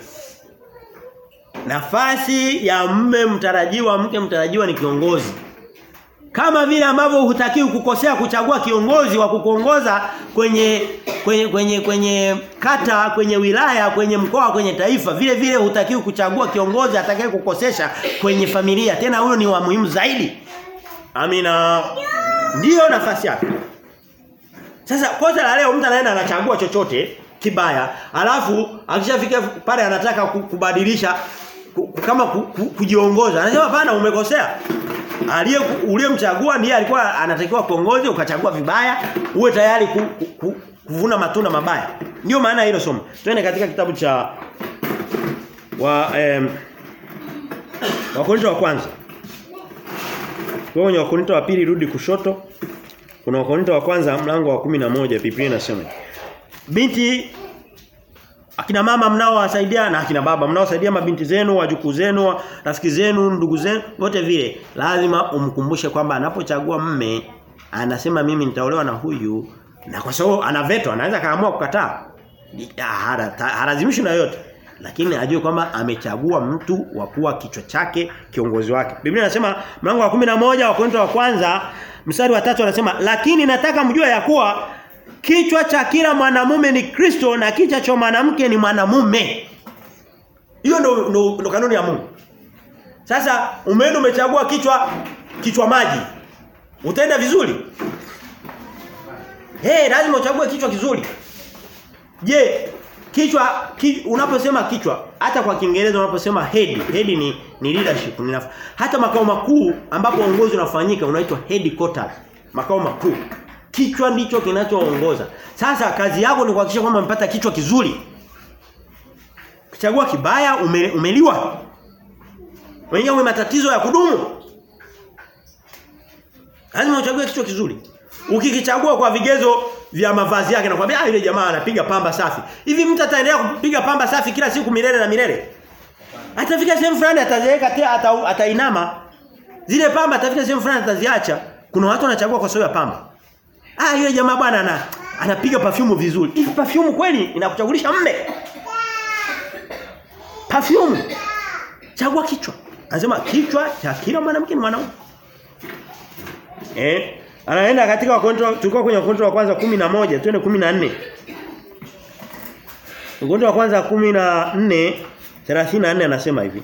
Nafasi ya mme mtarajiwa, mke mtarajiwa ni kiongozi. Kama vile ambavyo hutakiwi kukosea kuchagua kiongozi wa kukuongoza kwenye kwenye kwenye kwenye kata, kwenye wilaya, kwenye mkoa, kwenye taifa, vile vile hutakiwi kuchagua kiongozi atakaye kukosesha kwenye familia. Tena huyo ni wa muhimu zaidi. Amina. Ndiyo nafasi yake. Sasa kosa la leo mtu anaenda anachagua chochote kibaya, alafu akishafika pale anataka kubadilisha kama kujiongoza. Anasema hapana umekosea. Aliye uliyemchagua ndiye alikuwa anatakiwa kuongoze ukachagua vibaya, uwe tayari ku, ku, ku, kuvuna matunda mabaya. Ndio maana hilo somo. Twende katika kitabu cha wa em, Wakorintho wa kwanza. Kwenye Wakorintho wa pili rudi kushoto. Kuna Wakorintho wa kwanza mlango wa 11 Biblia inasema. Binti akina mama mnaowasaidia na akina baba mnaowasaidia mabinti zenu, wajukuu zenu, rafiki zenu, ndugu zenu, wote vile lazima umkumbushe kwamba anapochagua mme anasema mimi nitaolewa na huyu na kwa sababu ana veto anaweza kaamua kukataa. Halazimishi na yote lakini ajue kwamba amechagua mtu wa kuwa kichwa chake kiongozi wake. Biblia inasema mlango wa 11 wa Korintho wa kwanza mstari wa tatu anasema lakini nataka mjue ya kuwa kichwa cha kila mwanamume ni Kristo na kichwa cha mwanamke ni mwanamume. Hiyo ndo, ndo, ndo kanuni ya Mungu. Sasa umeenda umechagua kichwa kichwa maji. Utaenda vizuri? Eh, hey, lazima uchague kichwa kizuri. Je, kichwa ki, unaposema kichwa hata kwa Kiingereza unaposema head head ni ni leadership ni naf, hata makao makuu ambapo uongozi unafanyika unaitwa headquarters makao makuu kichwa ndicho kinachoongoza sasa kazi yako ni kuhakikisha kwamba umepata kichwa kizuri kichagua kibaya ume, umeliwa wenyewe matatizo ya kudumu lazima uchague kichwa kizuri ukikichagua kwa vigezo vya mavazi yake nakwambia ah yule jamaa anapiga pamba safi. Hivi mtu ataendelea kupiga pamba safi kila siku milele na milele? Atafika sehemu fulani atazeeka tena ata, atainama. Zile pamba atafika sehemu fulani ataziacha. Kuna watu wanachagua kwa sababu ya pamba. Ah yule jamaa bwana ana anapiga perfume vizuri. Hivi perfume kweli inakuchagulisha mme? Perfume. Chagua kichwa. Anasema kichwa cha kila mwanamke ni mwanaume. Eh? Anaenda katika wakonto tulikuwa kwenye wakonto wa kwanza 11 twende 14. Wakonto wa kwanza 14 34 anasema hivi.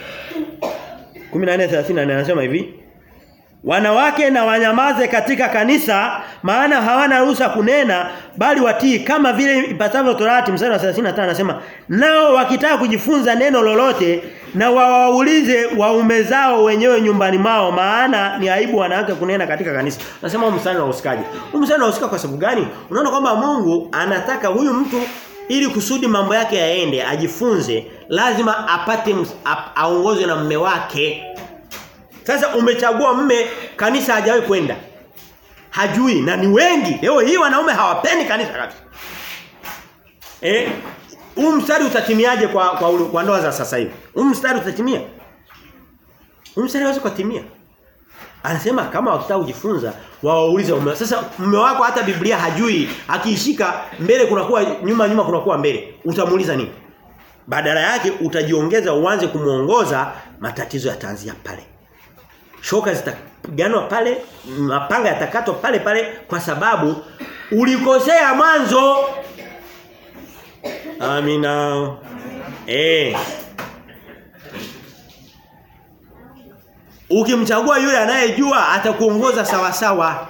14:34 anasema hivi. Wanawake na wanyamaze katika kanisa maana hawana ruhusa kunena bali watii kama vile ipasavyo Torati mstari wa 35 anasema nao wakitaka kujifunza neno lolote na wawaulize waume zao wenyewe nyumbani mao maana ni aibu wanawake kunena katika kanisa. Nasema huu mstari unahusikaje? Huu mstari unahusika kwa sababu gani? Unaona kwamba Mungu anataka huyu mtu ili kusudi mambo yake yaende ajifunze lazima apate aongozwe na mume wake sasa umechagua mme kanisa hajawahi kwenda. Hajui na ni wengi. Leo hii wanaume hawapendi kanisa kabisa. Eh? Huu mstari utatimiaje kwa kwa, kwa ndoa za sasa hivi? Huu mstari utatimia? Huu mstari hawezi kutimia. Anasema kama wakitaka kujifunza wawaulize mume. Sasa mume wako hata Biblia hajui, akiishika mbele kunakuwa nyuma nyuma kunakuwa mbele. Utamuuliza nini? Badala yake utajiongeza uanze kumuongoza matatizo yataanzia pale shoka zitapiganwa pale mapanga yatakatwa pale pale kwa sababu ulikosea mwanzo amina eh ukimchagua yule anayejua atakuongoza sawa sawa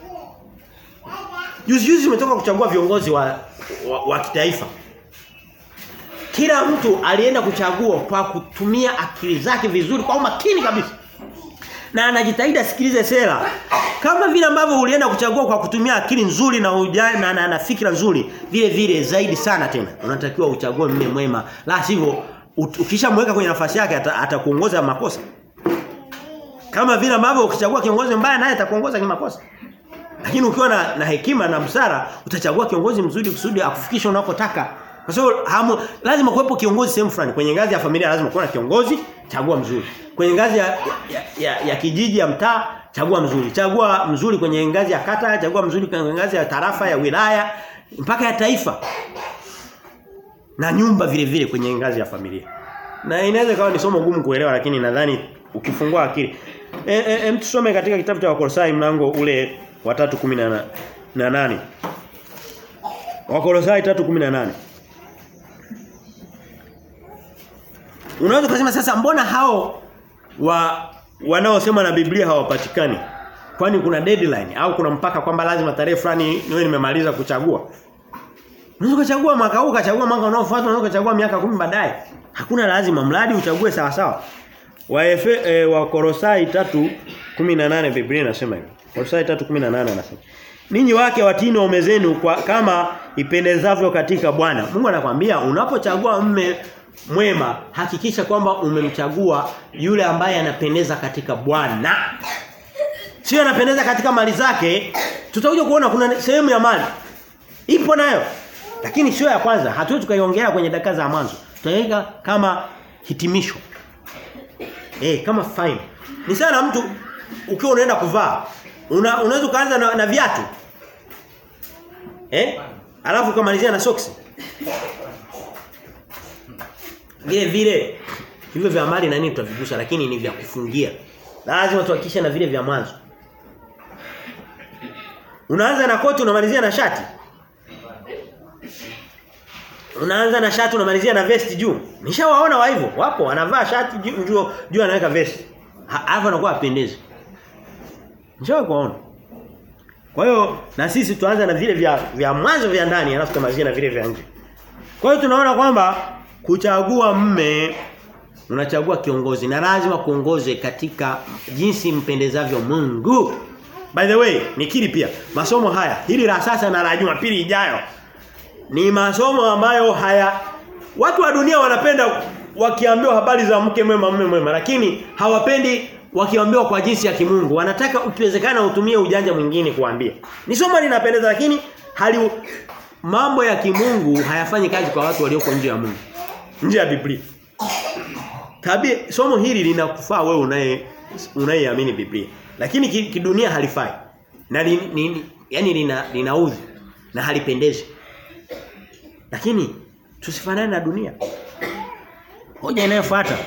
juzi juzi umetoka kuchagua viongozi wa, wa, wa kitaifa kila mtu alienda kuchagua kwa kutumia akili zake vizuri kwa umakini kabisa na anajitahidi asikilize sera. Kama vile ambavyo ulienda kuchagua kwa kutumia akili nzuri na ujana na, na, na fikra nzuri, vile vile zaidi sana tena. Unatakiwa uchague mume mwema. La sivyo ukishamweka kwenye nafasi yake atakuongoza ata makosa. Kama vile ambavyo ukichagua kiongozi mbaya naye atakuongoza kimakosa. Lakini ukiwa na, na hekima na busara utachagua kiongozi mzuri kusudi akufikisha unakotaka. Kwa sababu lazima kuwepo kiongozi sehemu fulani. Kwenye ngazi ya familia lazima kuwe na kiongozi, chagua mzuri. Kwenye ngazi ya, ya, ya, ya kijiji ya mtaa, chagua mzuri. Chagua mzuri kwenye ngazi ya kata, chagua mzuri kwenye ngazi ya tarafa, ya wilaya, mpaka ya taifa. Na nyumba vile vile kwenye ngazi ya familia. Na inaweza kawa ni somo gumu kuelewa lakini nadhani ukifungua akili. E, e, e, tusome katika kitabu cha Wakolosai mlango ule wa 3:18. Wakolosai 3:18. Unaweza kusema sasa mbona hao wa wanaosema na Biblia hawapatikani? Kwani kuna deadline au kuna mpaka kwamba lazima tarehe fulani niwe nimemaliza kuchagua? Unaweza kuchagua mwaka huu, kuchagua mwaka unaofuata, unaweza kuchagua miaka kumi baadaye. Hakuna lazima mradi uchague sawa sawa. Wa Efe, e, wa Kolosai 3:18 Biblia inasema hivi. Kolosai 3:18 anasema. Ninyi wake watini waume zenu kwa kama ipendezavyo katika Bwana. Mungu anakwambia unapochagua mme mwema hakikisha kwamba umemchagua yule ambaye anapendeza katika Bwana. Sio anapendeza katika mali zake. Tutakuja kuona kuna sehemu ya mali. Ipo nayo. Lakini sio ya kwanza. Hatuwezi tukaiongelea kwenye dakika za mwanzo. Tutaweka kama hitimisho. Eh, kama fine. Ni sana mtu ukiwa unaenda kuvaa, una, unaweza kuanza na, na viatu. Eh? Alafu kumalizia na socks. Vile vile hivyo vya mali na nini tutavigusa lakini ni vya kufungia. Lazima tuhakikishe na vile vya mwanzo. Unaanza na koti unamalizia na shati. Unaanza na shati unamalizia na vesti juu. Nishawaona wa hivyo. Wapo wanavaa shati juu juu, juu anaweka vesti. Hapo anakuwa apendezi. Nishawahi kuona. Kwa hiyo na sisi tuanze na vile vya vya mwanzo vya ndani alafu tumalizie na vile vya nje. Kwa hiyo tunaona kwamba kuchagua mme unachagua kiongozi na lazima kuongoze katika jinsi mpendezavyo Mungu. By the way, nikiri pia masomo haya hili la sasa na la Jumapili ijayo ni masomo ambayo haya watu wa dunia wanapenda wakiambiwa habari za mke mwema mume mwema lakini hawapendi wakiambiwa kwa jinsi ya kimungu wanataka ukiwezekana utumie ujanja mwingine kuambia ni somo linapendeza lakini hali mambo ya kimungu hayafanyi kazi kwa watu walioko nje ya Mungu nje ya Biblia tabia somo hili linakufaa wewe unaye unayeamini Biblia lakini kidunia halifai na li, ni, yani lina linaudhi na halipendezi lakini tusifanane na dunia hoja inayofuata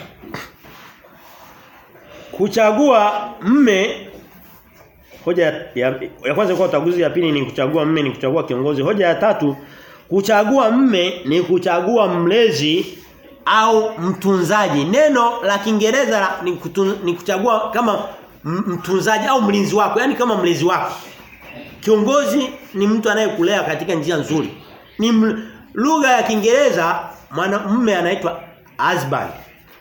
kuchagua mme hoja ya, ya kwanza kwa uchaguzi ya pili ni kuchagua mme ni kuchagua kiongozi hoja ya tatu kuchagua mme ni kuchagua mlezi au mtunzaji neno la Kiingereza ni, kutun, ni kuchagua kama mtunzaji au mlinzi wako yani kama mlezi wako kiongozi ni mtu anayekulea katika njia nzuri ni lugha ya Kiingereza mwanamume anaitwa husband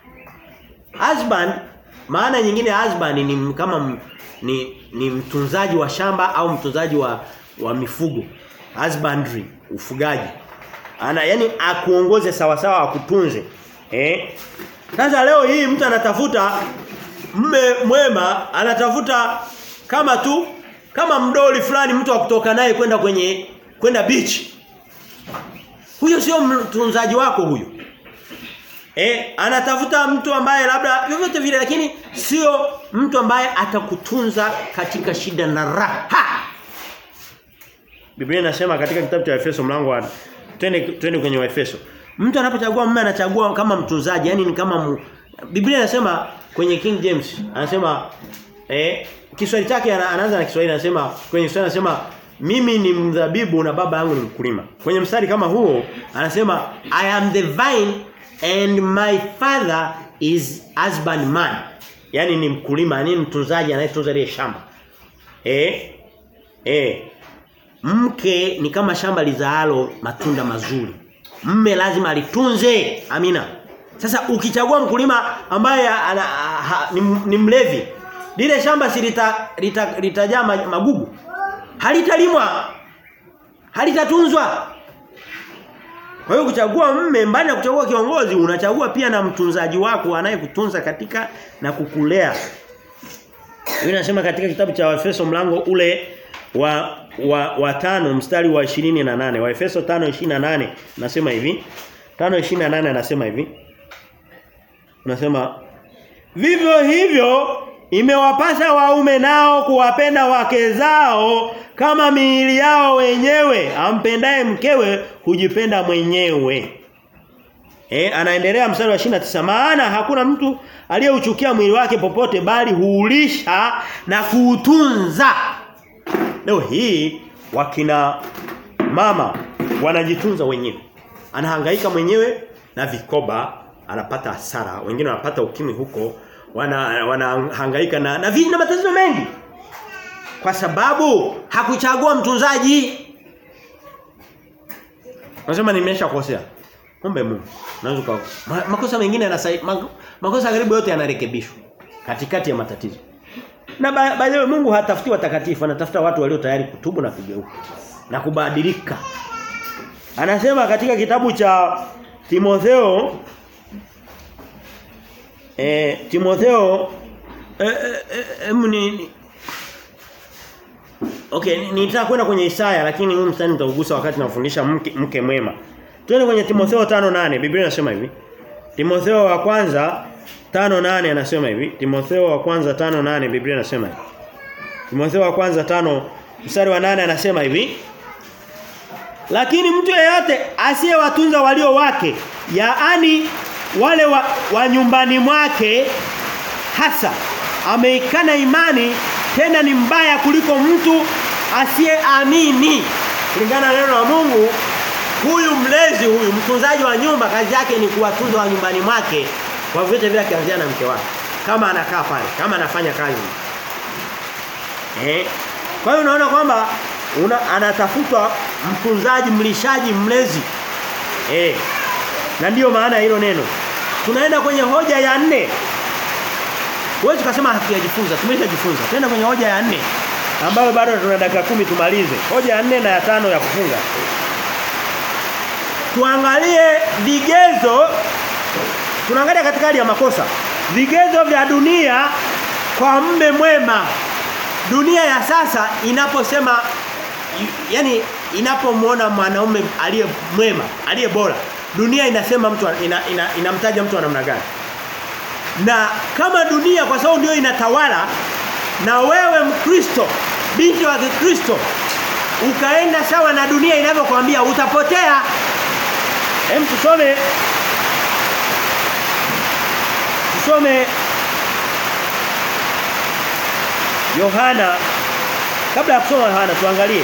husband maana nyingine husband ni kama m, ni ni mtunzaji wa shamba au mtunzaji wa wa mifugo husbandry ufugaji ana yani akuongoze sawa sawa akutunze eh sasa leo hii mtu anatafuta mme mwema anatafuta kama tu kama mdoli fulani mtu wa kutoka naye kwenda kwenye kwenda beach huyo sio mtunzaji wako huyo eh anatafuta mtu ambaye labda vyovyote vile lakini sio mtu ambaye atakutunza katika shida na raha Biblia inasema katika kitabu cha Efeso mlango wa twende twende kwenye Efeso mtu anapochagua mume anachagua kama mtunzaji yani ni kama mu, Biblia inasema kwenye King James anasema eh Kiswahili chake anaanza na Kiswahili anasema kwenye Kiswahili anasema mimi ni mzabibu na baba yangu ni mkulima. Kwenye mstari kama huo anasema I am the vine and my father is husbandman. Yaani ni mkulima, ni mtunzaji anayetunza ile shamba. Eh? Eh. Mke ni kama shamba lizaalo matunda mazuri. Mme lazima alitunze. Amina. Sasa ukichagua mkulima ambaye ana, ha, ni, ni mlevi, lile shamba si litajaa lita, lita magugu. Halitalimwa. Halitatunzwa. Kwa hiyo kuchagua mme mbali na kuchagua kiongozi unachagua pia na mtunzaji wako anayekutunza katika na kukulea. Hiyo inasema katika kitabu cha Efeso mlango ule wa wa, wa tano mstari wa 28 wa Efeso 5:28 nasema hivi 5:28 anasema hivi Unasema vivyo hivyo imewapasa waume nao kuwapenda wake zao kama miili yao wenyewe ampendaye mkewe hujipenda mwenyewe Eh anaendelea mstari wa 29 maana hakuna mtu aliyeuchukia mwili wake popote bali huulisha na kuutunza leo hii wakina mama wanajitunza wenyewe anahangaika mwenyewe na vikoba anapata hasara wengine wanapata ukimwi huko wana wanahangaika na na, na matatizo mengi kwa sababu hakuchagua mtunzaji Nasema nimeshakosea. Kumbe Mungu. Unaweza kwa ma, makosa mengine yanasai makosa karibu yote yanarekebishwa katikati ya matatizo. Na by the way Mungu hatafuti watakatifu, anatafuta watu walio tayari kutubu na kugeuka na kubadilika. Anasema katika kitabu cha Timotheo eh Timotheo eh, eh, eh, ni Okay, nitaka kwenda kwenye Isaya lakini huu mstari nitaugusa wakati nafundisha mke, mke mwema. Twende kwenye Timotheo 5:8. Biblia inasema hivi. Timotheo wa kwanza 5:8 anasema hivi. Timotheo wa kwanza 5:8 Biblia inasema hivi. Timotheo wa kwanza 5 mstari wa 8 anasema hivi. Lakini mtu yeyote asiyewatunza walio wake, yaani wale wa, wa nyumbani mwake hasa ameikana imani tena ni mbaya kuliko mtu asiyeamini. Kulingana na neno la Mungu, huyu mlezi huyu mtunzaji wa nyumba kazi yake ni kuwatunza wa nyumbani mwake kwa vyote vile akianzia na mke wake. Kama anakaa pale, kama anafanya kazi. Eh? Kwa hiyo unaona kwamba una, anatafutwa mtunzaji, mlishaji, mlezi. Eh. Na ndiyo maana ya hilo neno. Tunaenda kwenye hoja ya nne. Huwezi kusema hatujajifunza, tumeshajifunza. Twenda kwenye hoja ya nne ambayo bado tuna dakika kumi tumalize. Hoja ya nne na ya tano ya kufunga. Tuangalie vigezo tunaangalia katika hali ya makosa. Vigezo vya dunia kwa mme mwema. Dunia ya sasa inaposema yani inapomwona mwanaume aliye mwema, aliye bora, dunia inasema mtu ina, ina, inamtaja mtu wa namna gani? Na kama dunia kwa sababu ndio inatawala na wewe Mkristo, binti wa Kikristo ukaenda sawa na dunia inavyokuambia utapotea. Hem tusome Tusome Yohana kabla ya kusoma Yohana tuangalie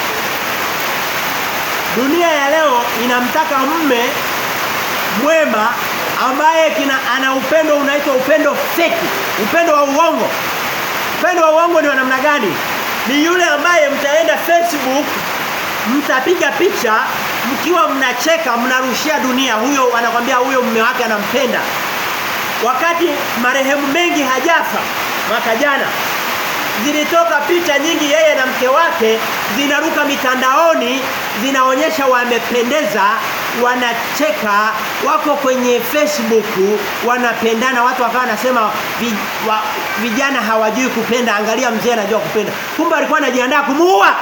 Dunia ya leo inamtaka mme mwema ambaye kina ana upendo unaitwa upendo feki, upendo wa uongo. Upendo wa uongo ni wa namna gani? Ni yule ambaye mtaenda Facebook mtapiga picha mkiwa mnacheka mnarushia dunia huyo anakwambia huyo mume wake anampenda. Wakati marehemu mengi hajafa mwaka jana zilitoka picha nyingi yeye na mke wake zinaruka mitandaoni zinaonyesha wamependeza wanacheka wako kwenye Facebook wanapendana watu wakawa wanasema vi, wa, vijana hawajui kupenda angalia mzee anajua kupenda kumbe alikuwa anajiandaa kumuua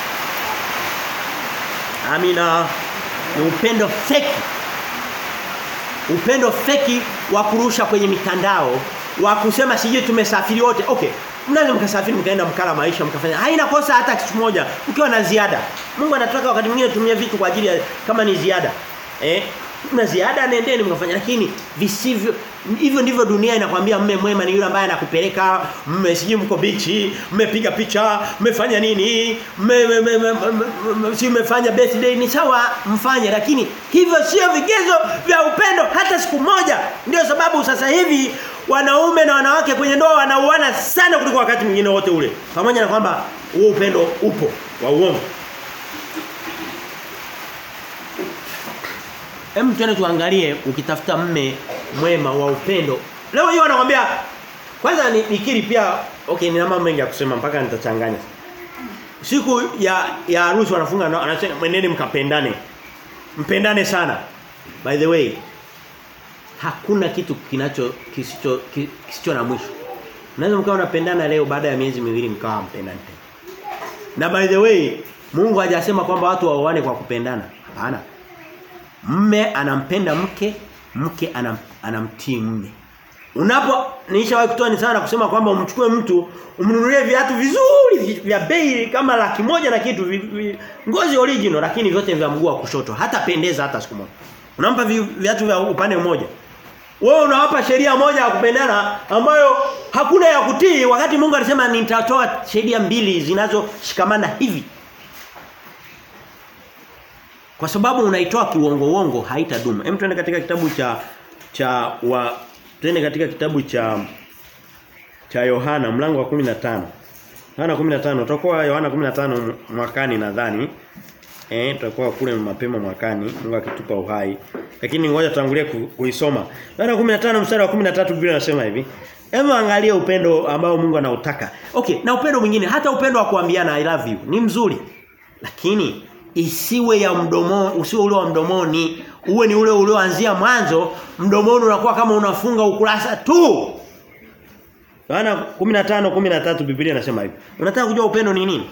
Amina ni upendo feki upendo feki wa kurusha kwenye mitandao wa kusema sijui tumesafiri wote okay mnaweza mkasafiri mkaenda mkala maisha mkafanya haina kosa hata kitu moja ukiwa na ziada Mungu anataka wakati mwingine tumie vitu kwa ajili ya kama ni ziada eh na ziada nendeni mkafanya lakini visivyo hivyo ndivyo dunia inakwambia mme mwema ni yule ambaye anakupeleka mme siji mko bichi mmepiga picha mmefanya nini mme si mmefanya birthday ni sawa mfanye lakini hivyo sio vigezo vya upendo hata siku moja ndio sababu sasa hivi wanaume na wanawake kwenye ndoa wanauana sana kuliko wakati mwingine wote ule pamoja na kwamba huo upendo upo wa uongo Hem tuende tuangalie ukitafuta mme mwema wa upendo. Leo hiyo anakuambia kwanza nikiri pia okay nina mambo mengi ya kusema mpaka nitachanganya. Siku ya ya harusi wanafunga anasema mweneni mkapendane. Mpendane sana. By the way hakuna kitu kinacho kisicho kisicho na mwisho. Unaweza mkawa unapendana leo baada ya miezi miwili mkawa mpendani Na by the way Mungu hajasema kwamba watu waoane kwa kupendana. Hapana. Mme anampenda mke, mke anam, anamtii mme. Unapo nilishawahi kutoa ni sana kusema kwamba umchukue mtu umnunulie viatu vizuri vya bei kama laki moja na kitu vi, vi, ngozi original lakini vyote vya mguu wa kushoto hata pendeza hata siku moja. Unampa vi, viatu vya upande mmoja. Wewe unawapa sheria moja ya kupendana ambayo hakuna ya kutii wakati Mungu alisema nitatoa sheria mbili zinazoshikamana hivi. Kwa sababu unaitoa kiuongo uongo haitadumu. Hem tuende katika kitabu cha cha wa tuende katika kitabu cha cha Yohana mlango wa 15. Yohana 15 tutakuwa Yohana 15 mwakani nadhani. Eh tutakuwa kule mapema mwakani Mungu akitupa uhai. Lakini ngoja tuangulie kuisoma. Yohana 15 mstari wa 13 Biblia inasema hivi. Hebu angalia upendo ambao Mungu anautaka. Okay, na upendo mwingine hata upendo wa kuambiana I love you ni mzuri. Lakini isiwe ya mdomo usiwe ule wa mdomoni uwe ni ule ulioanzia mwanzo mdomoni unakuwa kama unafunga ukurasa tu Yohana 15:13 Biblia inasema hivi unataka kujua upendo ni nini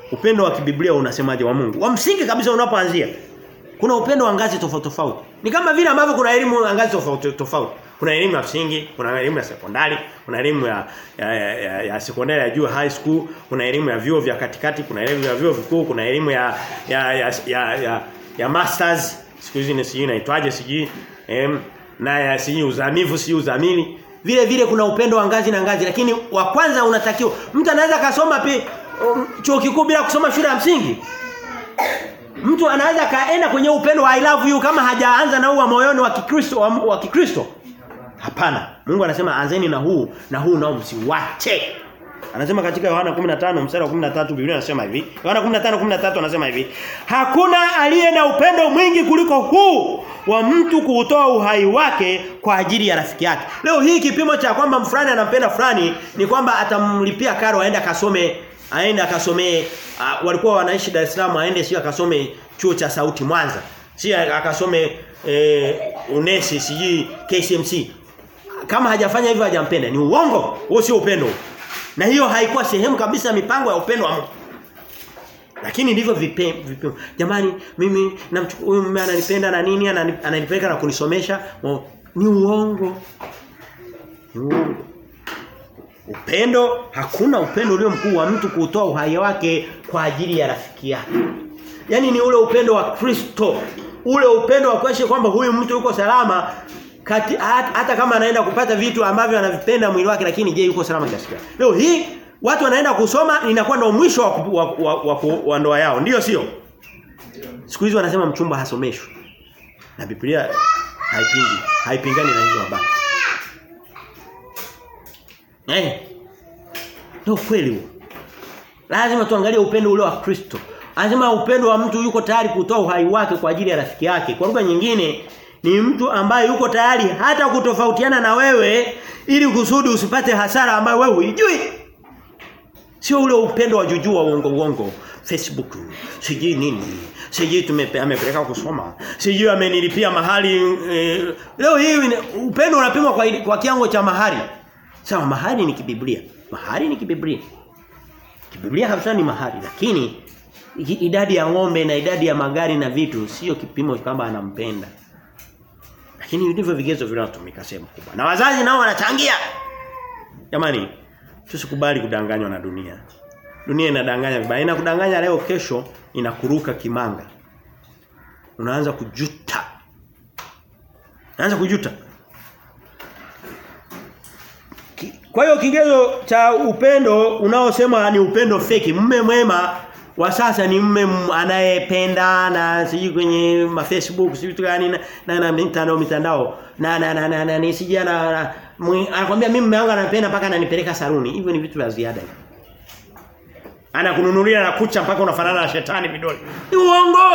Upendo wa kibiblia unasemaje wa Mungu? Wa msingi kabisa unapoanzia. Kuna upendo wa ngazi tofauti tofauti. Ni kama vile ambavyo kuna elimu ya ngazi tofauti tofauti. Kuna elimu ya msingi, kuna elimu ya sekondari, kuna elimu ya ya, ya, ya, ya sekondari ya juu high school, kuna elimu ya vyuo vya katikati, kuna elimu ya vyuo vikuu, kuna elimu ya ya ya ya, ya, ya masters, siku hizi ni sijui inaitwaje sijui em na ya sijui uzamivu sijui uzamili. Vile vile kuna upendo wa ngazi na ngazi lakini wa kwanza unatakiwa mtu anaweza kasoma pi um, chuo kikuu bila kusoma shule ya msingi. Mtu anaweza kaenda kwenye upendo wa I love you kama hajaanza na huu wa moyoni wa Kikristo wa, wa Kikristo. Hapana. Mungu anasema anzeni na huu na huu nao msiwache. Anasema katika Yohana 15 mstari wa 13 Biblia inasema hivi. Yohana 15:13 anasema hivi. Hakuna aliye na upendo mwingi kuliko huu wa mtu kuutoa uhai wake kwa ajili ya rafiki yake. Leo hii kipimo cha kwamba fulani anampenda fulani ni kwamba atamlipia karo aende akasome aende akasomee uh, walikuwa wanaishi Dar es Salaam aende sio akasome chuo cha sauti Mwanza. Si akasome eh, unesi siji KCMC. Kama hajafanya hivyo hajampenda ni uongo. Huo sio upendo. Na hiyo haikuwa sehemu kabisa ya mipango ya upendo wa Mungu. Lakini ndivyo vipimo. Jamani mimi namchukua huyu mume ananipenda na nini ananipeleka na kunisomesha ni uongo. Ni uongo. Upendo hakuna upendo ulio mkuu wa mtu kutoa uhai wake kwa ajili ya rafiki yake. Yaani ni ule upendo wa Kristo. Ule upendo wa kuhakikisha kwamba huyu mtu yuko salama kati, hata, hata kama anaenda kupata vitu ambavyo anavipenda mwili wake lakini je yuko salama kiasi gani? Leo hii watu wanaenda kusoma inakuwa ndio mwisho wa, wa, wa, wa, wa ndoa yao. Ndiyo sio? Siku hizi wanasema mchumba hasomeshwi. Na Biblia haipingi, haipingani na hizo habari. Eh. Ndio kweli huo. Lazima tuangalie upendo ule wa Kristo. Anasema upendo wa mtu yuko tayari kutoa uhai wake kwa ajili ya rafiki yake. Kwa lugha nyingine ni mtu ambaye yuko tayari hata kutofautiana na wewe ili kusudi usipate hasara ambayo wewe hujui. Sio ule upendo wa juju wa uongo uongo. Facebook, sijui nini. Sijui tumepeleka kusoma. Sijui amenilipia mahali eh, leo hii upendo unapimwa kwa kwa kiango cha mahali. Sawa mahali ni kibiblia. Mahali ni kibiblia. Kibiblia kabisa ni mahali lakini idadi ya ng'ombe na idadi ya magari na vitu sio kipimo kwamba anampenda. Lakini ndivyo vigezo vinavyotumika sehemu kubwa. Na wazazi nao wanachangia. Jamani, tusikubali kudanganywa na dunia. Dunia inadanganya vibaya. Inakudanganya leo kesho inakuruka kimanga. Unaanza kujuta. Unaanza kujuta. Kwa hiyo kigezo cha upendo unaosema ni upendo feki, mume mwema wa sasa ni mume anayependa na siji kwenye ma Facebook siji tu gani na, na, na mitandao mitandao na na na, na, na ni siji ana anakuambia mimi mume wangu anapenda mpaka ananipeleka saruni. Hivyo ni vitu vya ziada. Anakununulia na kucha mpaka unafanana na shetani vidole. Ni uongo.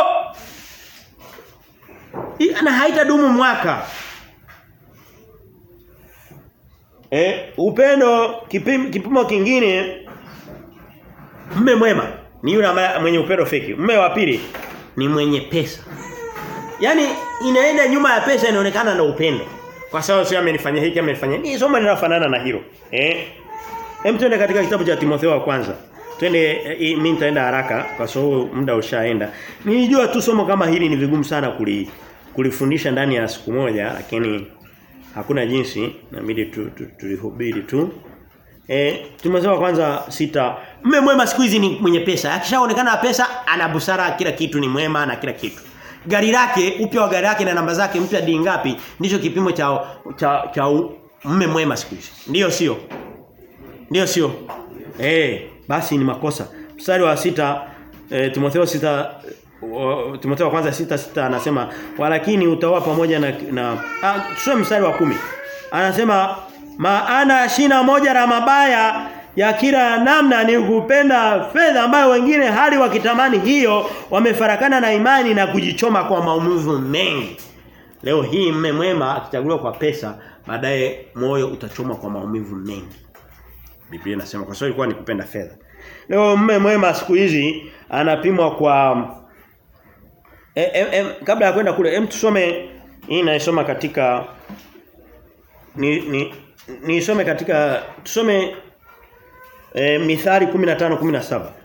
Na haitadumu mwaka. Eh, upendo kipimo, kipimo kingine mme mwema ni yule ambaye mwenye upendo feki. Mme wa pili ni mwenye pesa. Yaani inaenda nyuma ya pesa inaonekana na upendo. Kwa sababu sio amenifanyia hiki amenifanyia. Ni somo linalofanana na hilo. Eh? Hem twende katika kitabu cha Timotheo wa kwanza. Twende e, mimi nitaenda haraka kwa sababu muda ushaenda. Nilijua tu somo kama hili ni vigumu sana kuli, kulifundisha ndani ya siku moja lakini hakuna jinsi inabidi tulihubiri tu, tu, tu. Eh tumesema kwanza sita mme mwema siku hizi ni mwenye pesa akishaonekana pesa ana busara kila kitu ni mwema na kila kitu gari lake upya wa gari lake na namba zake mpya di ngapi ndicho kipimo cha cha, cha mme mwema siku hizi ndio sio ndio sio eh basi ni makosa mstari wa sita e, Timotheo sita uh, Timotheo kwanza sita sita anasema walakini utaoa pamoja na, na ah, tusome mstari wa kumi anasema maana shina moja la mabaya ya kila namna ni kupenda fedha ambayo wengine hali wakitamani hiyo wamefarakana na imani na kujichoma kwa maumivu mengi. Leo hii mme mwema akichaguliwa kwa pesa baadaye moyo utachoma kwa maumivu mengi. Biblia inasema kwa sababu ilikuwa ni kupenda fedha. Leo mme mwema siku hizi anapimwa kwa e, e, e, kabla ya kwenda kule hem tusome hii naisoma katika ni ni nisome katika tusome e, Mithali 15 17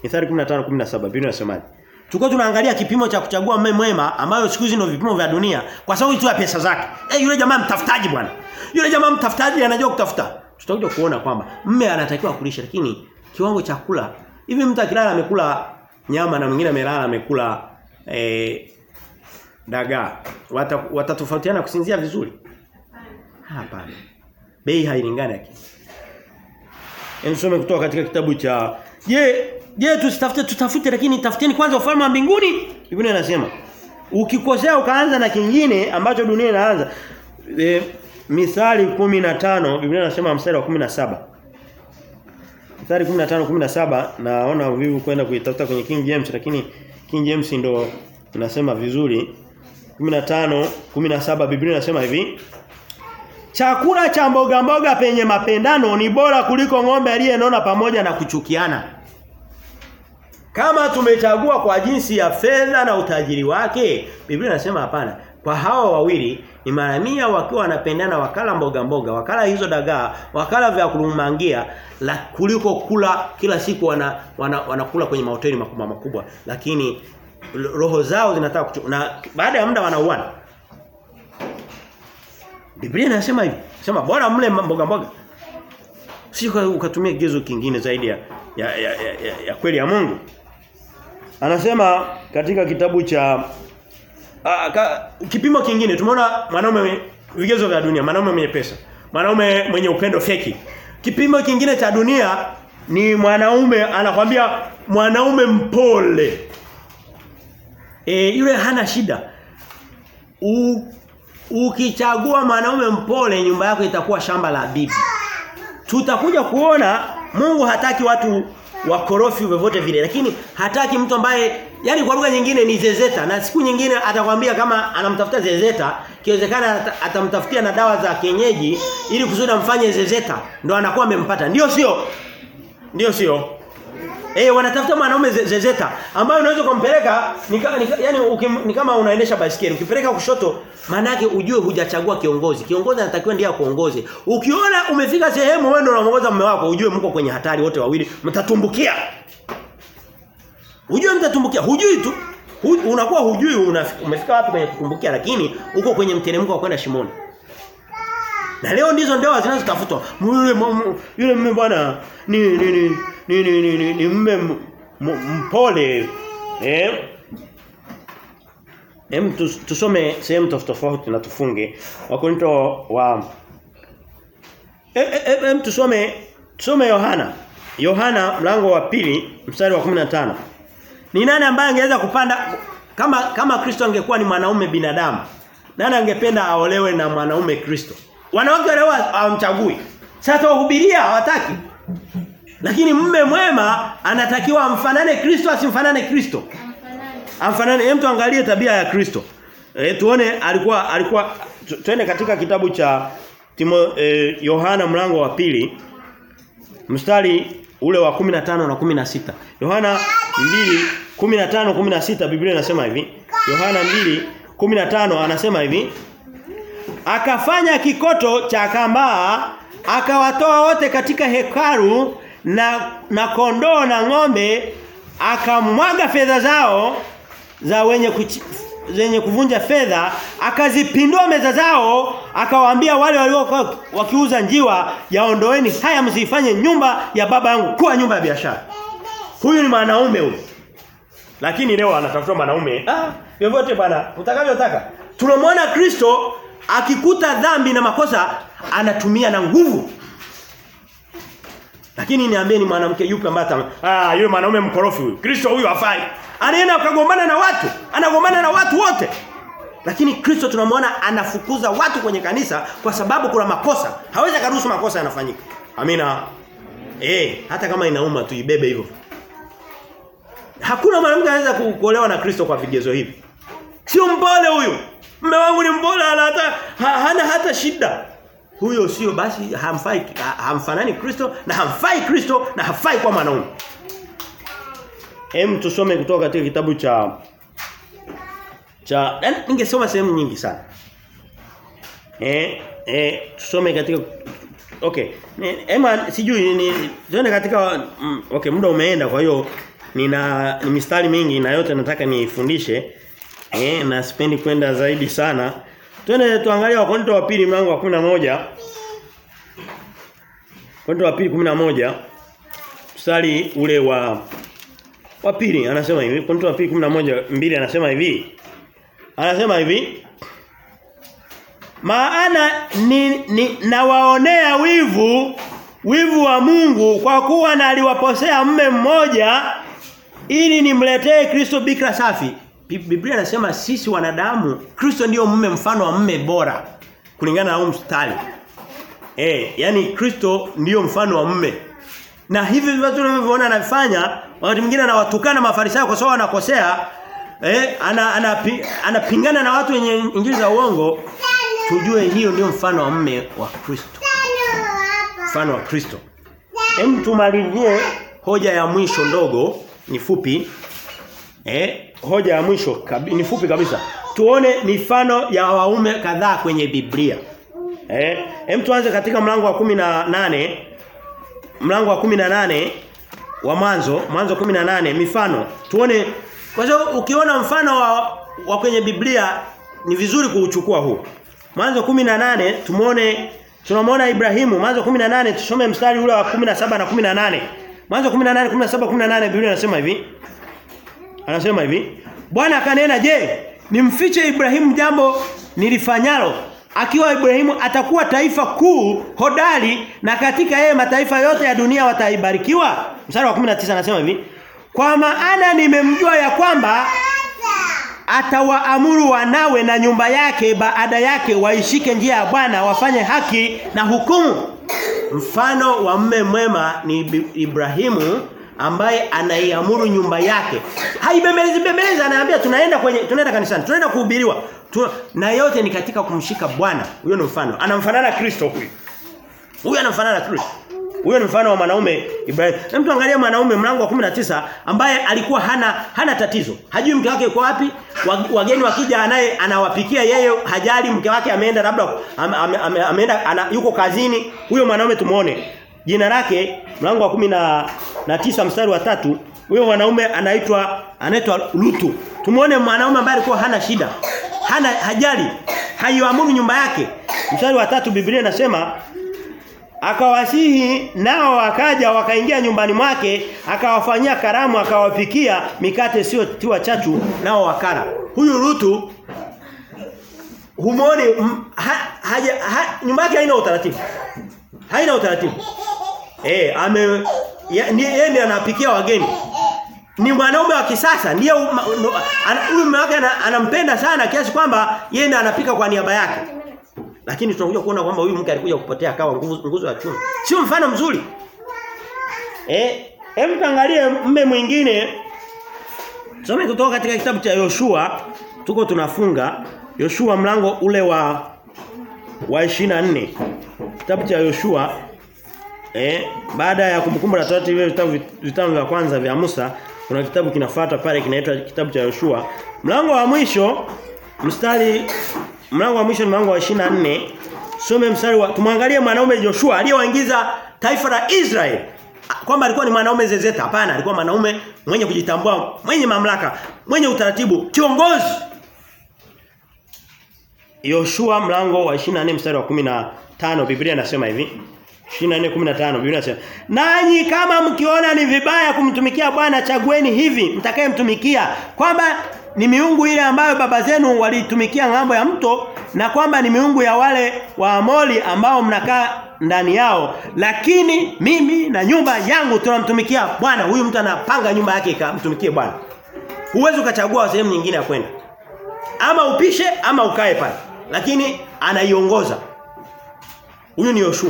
Mithali 15:17 Biblia inasemaje? Tulikuwa tunaangalia kipimo cha kuchagua mume mwema ambayo siku hizi ndio vipimo vya dunia kwa sababu tu ya pesa zake. Eh yule jamaa mtafutaji bwana. Yule jamaa mtafutaji anajua kutafuta. Tutakuja kuona kwamba mume anatakiwa kulisha lakini kiwango cha kula hivi mtu akilala amekula nyama na mwingine amelala amekula eh dagaa watatofautiana wata kusinzia vizuri? Hapana. Bei hailingani yake. Ensome kutoka katika kitabu cha Je, je tusitafute tutafute lakini tafuteni kwanza ufalme wa mbinguni? Biblia inasema. Ukikosea ukaanza na kingine ambacho dunia inaanza. E, Mithali 15 Biblia inasema mstari wa 17. Mithali 15 17 naona vivu kwenda kuitafuta kwenye King James lakini King James ndo inasema vizuri. 15 17 Biblia inasema hivi Chakula cha mboga mboga penye mapendano ni bora kuliko ng'ombe aliyenona pamoja na kuchukiana. Kama tumechagua kwa jinsi ya fedha na utajiri wake, Biblia inasema hapana. Kwa hawa wawili ni mara mia wakiwa wanapendana wakala mboga mboga, wakala hizo dagaa, wakala vya kulumangia la kuliko kula kila siku wana, wana wanakula kwenye mahoteli makubwa makubwa, lakini roho zao zinataka kuchu, na baada ya muda wanauana. Biblia inasema hivi. Sema bora mle mboga mboga. Si ukatumia kigezo kingine zaidi ya ya, ya, ya, ya, ya kweli ya Mungu. Anasema katika kitabu cha a, ka, kipimo kingine tumeona mwanaume vigezo vya dunia, mwanaume mwenye pesa, mwanaume mwenye upendo feki. Kipimo kingine cha dunia ni mwanaume anakwambia mwanaume mpole. E, yule hana shida. U, ukichagua mwanaume mpole nyumba yako itakuwa shamba la bibi. Tutakuja kuona Mungu hataki watu wakorofi vyovyote vile lakini hataki mtu ambaye yani kwa lugha nyingine ni zezeta na siku nyingine atakwambia kama anamtafuta zezeta kiwezekana atamtafutia na dawa za kienyeji ili kusudi amfanye zezeta ndo anakuwa amempata ndio sio ndio sio Eh wanatafuta mwanaume zezeta ambaye unaweza kumpeleka ni, ni, yani ukim, ni kama unaendesha baisikeli ukipeleka kushoto maana yake ujue hujachagua kiongozi. Kiongozi anatakiwa ndiye akuongoze. Ukiona umefika sehemu wewe ndio unaongoza mume wako ujue mko kwenye hatari wote wawili mtatumbukia. Ujue mtatumbukia. Hujui tu. Hu, unakuwa hujui umefika wapi kwenye kutumbukia lakini uko kwenye mteremko wa kwenda shimoni. Na leo ndizo ndoa zinazotafutwa. Yule yule mume bwana ni ni ni ni ni, ni, ni, ni mume mpole eh Hem tusome sehemu tofauti na tufunge. Wakorinto wa Hem tusome tusome Yohana. Yohana mlango wa pili mstari wa 15. Ni nani ambaye angeweza kupanda kama kama Kristo angekuwa ni mwanaume binadamu? Nani angependa aolewe na mwanaume Kristo? Wanawake leo hawamchagui. Sasa wahubiria hawataki. Lakini mume mwema anatakiwa amfanane Kristo asimfanane Kristo. Amfanane hem tuangalie tabia ya Kristo. E, tuone alikuwa alikuwa twende katika kitabu cha Timo e, Yohana mlango wa pili mstari ule wa 15 na 16. Yohana 2 15 16 Biblia inasema hivi. Yohana 2 15 anasema hivi. Akafanya kikoto cha kambaa akawatoa wote katika hekalu na na kondoo na ng'ombe akamwaga fedha zao za wenye kuchi, zenye kuvunja fedha akazipindua meza zao akawaambia wale waliokuwa wakiuza njiwa yaondoeni haya msifanye nyumba ya baba yangu kuwa nyumba ya biashara huyu ni mwanaume huyu lakini leo anatafuta mwanaume ah vyovyote bwana utakavyotaka tunamwona Kristo akikuta dhambi na makosa anatumia na nguvu lakini niambie ni mwanamke yupi ambaye ah yule mwanaume mkorofi huyu Kristo huyu hafai anaenda akagombana na watu anagombana na watu wote lakini Kristo tunamwona anafukuza watu kwenye kanisa kwa sababu kuna makosa hawezi karuhusu makosa yanafanyika amina eh hata kama inauma tu ibebe hivyo hakuna mwanamke anaweza kuolewa na Kristo kwa vigezo hivi sio mpole huyu mume wangu ni mpole hata ha, hana hata shida huyo sio basi hamfai hamfanani Kristo na hamfai Kristo na hafai kwa mwanaume Hem tusome kutoka katika kitabu cha cha ningesoma sehemu nyingi sana. Eh eh tusome katika okay. Ema sijui ni tuende katika mm, okay muda umeenda kwa hiyo nina ni mistari mingi na yote nataka niifundishe. Eh na sipendi kwenda zaidi sana. Twende tuangalie Wakorintho wa pili mlango wa 11. Wakorintho wa pili 11 mstari ule wa wa pili anasema hivi. Wakorintho wa pili 11 mbili anasema hivi. Anasema hivi. Maana ni, ni nawaonea wivu wivu wa Mungu kwa kuwa na aliwaposea mme mmoja ili nimletee Kristo bikra safi. Biblia inasema sisi wanadamu Kristo ndiyo mme mfano wa mme bora kulingana na huu mstari. Eh, yani Kristo ndiyo mfano wa mme. Na hivi watu tunavyoona anafanya wakati mwingine anawatukana mafarisayo kwa sababu wanakosea eh ana anapingana ana, ana na watu wenye injili za uongo tujue hiyo ndio mfano wa mme wa Kristo. Mfano wa Kristo. Hem tumalizie hoja ya mwisho ndogo ni fupi. Eh hoja ya mwisho kabi, ni fupi kabisa. Tuone mifano ya waume kadhaa kwenye Biblia. Eh hem tuanze katika mlango wa kumi na nane mlango wa kumi na nane wa mwanzo mwanzo 18 mifano tuone kwa sababu ukiona mfano wa, wa kwenye Biblia ni vizuri kuuchukua huu Mwanzo 18 tumuone tunamwona Ibrahimu Mwanzo 18 tusome mstari ule wa 17 na 18 Mwanzo 18 17 18 Biblia inasema hivi Anasema hivi Bwana akanena je nimfiche Ibrahimu jambo nilifanyalo akiwa Ibrahimu atakuwa taifa kuu hodari na katika yeye mataifa yote ya dunia wataibarikiwa mstari wa 19 anasema hivi kwa maana nimemjua ya kwamba atawaamuru wanawe na nyumba yake baada yake waishike njia ya Bwana wafanye haki na hukumu mfano wa mme mwema ni Ibrahimu ambaye anaiamuru nyumba yake haibembelezi bembelezi anaambia tunaenda kwenye tunaenda kanisani tunaenda kuhubiriwa tu, na yote ni katika kumshika Bwana huyo ni mfano anamfanana Kristo huyu huyu anamfanana Kristo huyo ni mfano wa mwanaume Ibrahim. Hem tuangalie mwanaume mlango wa 19 ambaye alikuwa hana hana tatizo. Hajui mke wake yuko wapi. Wageni wakija anaye anawapikia yeye hajali mke wake ameenda labda ame, ame, ame, ameenda ana, yuko kazini. Huyo mwanaume tumuone. Jina lake mlango wa kumi na, na tisa mstari wa tatu huyo mwanaume anaitwa anaitwa Lutu. Tumuone mwanaume ambaye alikuwa hana shida. Hana hajali. Haiamuru nyumba yake. Mstari wa tatu Biblia inasema akawasihi nao wakaja wakaingia nyumbani mwake akawafanyia karamu akawapikia mikate sio tiwa chachu nao wakara huyu Rutu humoni ha, haja ha, nyumba yake haina utaratibu haina utaratibu eh ame yeye ndiye anapikia wageni ni mwanaume wa kisasa ndiye huyu mume wake anampenda sana kiasi kwamba yeye ndiye anapika kwa niaba yake lakini tunakuja kuona kwamba huyu mke alikuja kupotea akawa nguvu nguzo ya chuma. Sio mfano mzuri. Eh, hem tuangalie mme mwingine. Tusome kutoka katika kitabu cha Yoshua, tuko tunafunga Yoshua mlango ule wa wa 24. Kitabu cha Yoshua eh baada ya kumkumbuka la Torati vile vitabu vitabu vya kwanza vya Musa, kuna kitabu kinafuata pale kinaitwa kitabu cha Yoshua. Mlango wa mwisho mstari mlango wa mwisho ni mlango wa 24 some mstari wa tumwangalie mwanaume Joshua aliyewaingiza taifa la Israel kwamba alikuwa ni mwanaume zezeta hapana alikuwa mwanaume mwenye kujitambua mwenye mamlaka mwenye utaratibu kiongozi Yoshua mlango wa 24 mstari wa 15 Biblia inasema hivi 24:15 Biblia inasema nanyi kama mkiona ni vibaya kumtumikia Bwana chagueni hivi mtakayemtumikia kwamba ni miungu ile ambayo baba zenu walitumikia ngambo ya mto na kwamba ni miungu ya wale wa Amori ambao mnakaa ndani yao lakini mimi na nyumba yangu tunamtumikia Bwana huyu mtu anapanga nyumba yake ikamtumikie Bwana huwezi ukachagua sehemu nyingine ya kwenda ama upishe ama ukae pale lakini anaiongoza huyu ni Yoshua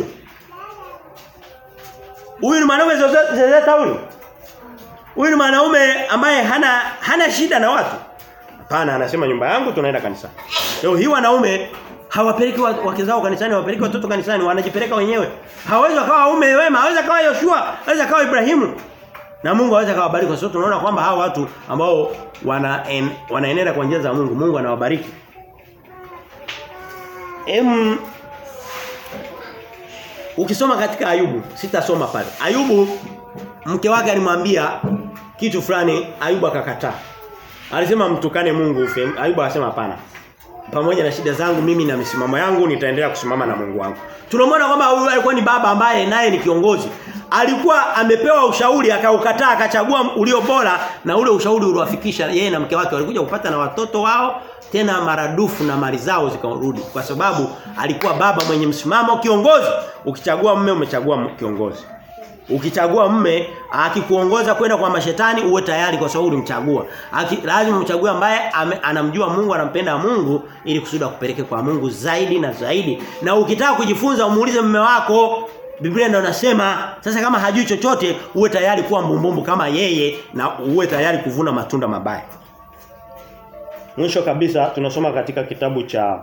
huyu ni mwanaume zezeta huyu huyu ni mwanaume ambaye hana hana shida na watu Hapana anasema nyumba yangu tunaenda kanisani. Leo hii wanaume hawapeleki wake zao kanisani, hawapeleki watoto kanisani, wanajipeleka wenyewe. Hawezi wakawa waume wema, hawezi kawa Yoshua, hawezi kawa Ibrahimu. Na Mungu hawezi kawabariki kwa sababu tunaona kwamba hawa watu ambao wana en, wanaenenda kwa njia za Mungu, Mungu anawabariki. Em Ukisoma katika Ayubu, sitasoma pale. Ayubu mke wake alimwambia kitu fulani Ayubu akakataa. Alisema mtukane Mungu ufe. Ayubu akasema hapana. Pamoja na shida zangu mimi na misimamo yangu nitaendelea kusimama na Mungu wangu. Tunamwona kwamba huyu alikuwa ni baba ambaye naye ni kiongozi. Alikuwa amepewa ushauri akaukataa akachagua ulio bora na ule ushauri uliwafikisha yeye na mke wake walikuja kupata na watoto wao tena maradufu na mali zao zikarudi kwa sababu alikuwa baba mwenye msimamo kiongozi. Ukichagua mume umechagua kiongozi. Ukichagua mme akikuongoza kwenda kwa mashetani uwe tayari kwa sababu ulimchagua. Lazima umchague ambaye ame, anamjua Mungu, anampenda Mungu ili kusudi akupeleke kwa Mungu zaidi na zaidi. Na ukitaka kujifunza umuulize mume wako Biblia ndio nasema sasa kama hajui chochote uwe tayari kuwa mbumbumbu kama yeye na uwe tayari kuvuna matunda mabaya. Mwisho kabisa tunasoma katika kitabu cha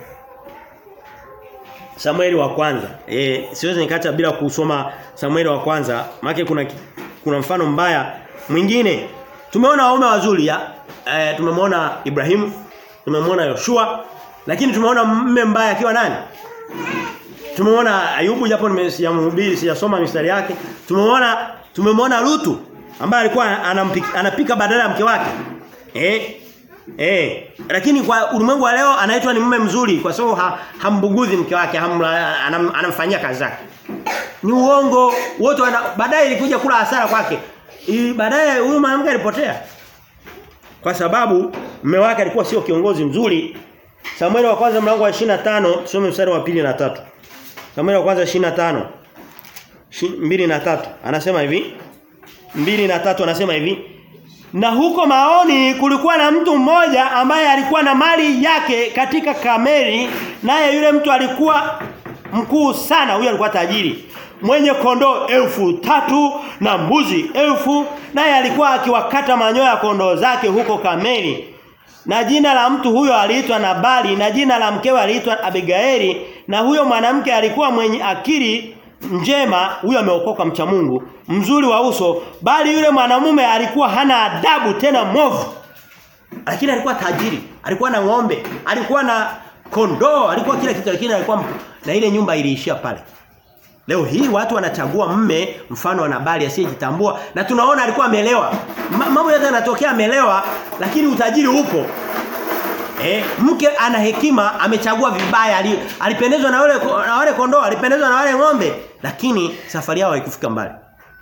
Samueli wa kwanza. Eh siwezi nikaacha bila kusoma Samueli wa kwanza. Maana kuna kuna mfano mbaya mwingine. Tumeona waume wazuri ya e, tumemwona Ibrahimu, tumemwona Yoshua, lakini tumeona mme mbaya akiwa nani? Tumemwona Ayubu japo nimesiyamhubiri sijasoma mistari yake. Tumemwona tumemwona Lutu ambaye alikuwa anampika, anapika badala ya mke wake. Eh Eh, lakini kwa ulimwengu wa leo anaitwa ni mume mzuri kwa sababu ha, hambuguzi mke wake, hamla, anam, anamfanyia kazi zake. Ni uongo. Wote baadaye ilikuja kula hasara kwake. Baadaye huyu mwanamke alipotea. Kwa sababu mume wake alikuwa sio kiongozi mzuri. Samueli wa kwanza mlango wa 25, tusome mstari wa pili na tatu. Samueli wa kwanza 25 mbili na tatu anasema hivi mbili na tatu anasema hivi na huko maoni kulikuwa na mtu mmoja ambaye alikuwa na mali yake katika Kameri naye yule mtu alikuwa mkuu sana huyo alikuwa tajiri mwenye kondoo elfu tatu na mbuzi elfu naye alikuwa akiwakata manyoya ya kondoo zake huko Kameri na jina la mtu huyo aliitwa Nabali na jina la mkewe aliitwa Abigaili na huyo mwanamke alikuwa mwenye akili njema huyo ameokoka mcha Mungu mzuri wa uso bali yule mwanamume alikuwa hana adabu tena mwovu lakini alikuwa tajiri alikuwa na ng'ombe alikuwa na kondoo alikuwa kila kitu lakini alikuwa na ile nyumba iliishia pale Leo hii watu wanachagua mme mfano wa Nabali asiyejitambua na tunaona alikuwa amelewa. Mambo yote yanatokea amelewa lakini utajiri upo. Eh, mke ana hekima amechagua vibaya alipendezwa na wale na wale kondoo, alipendezwa na wale ng'ombe lakini safari yao haikufika mbali.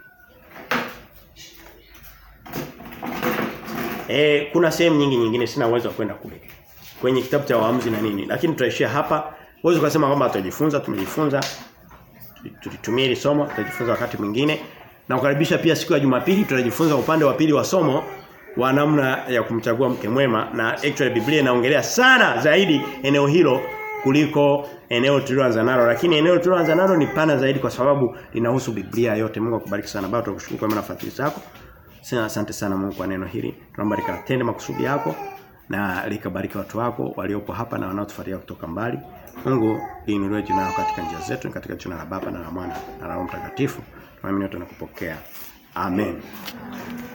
Eh, kuna sehemu nyingi nyingine sina uwezo wa kwenda kule. Kwenye kitabu cha waamuzi na nini, lakini tutaishia hapa. Uwezo kusema kwamba tutajifunza, tumejifunza tulitumia hili somo tutajifunza wakati mwingine na kukaribisha pia siku ya Jumapili tutajifunza upande wa pili wa somo wa namna ya kumchagua mke mwema na actually Biblia inaongelea sana zaidi eneo hilo kuliko eneo tuliloanza nalo lakini eneo tuliloanza nalo ni pana zaidi kwa sababu linahusu Biblia yote Mungu akubariki sana baba tunakushukuru kwa nafasi zako sana asante sana Mungu kwa neno hili tunaomba likatende makusudi yako na likabariki watu wako waliopo hapa na wanaotufuatia kutoka mbali Mungu iinuliwe jina lako katika njia zetu katika jina la Baba na la Mwana na la Roho Mtakatifu. Tunaamini tunakupokea. Amen.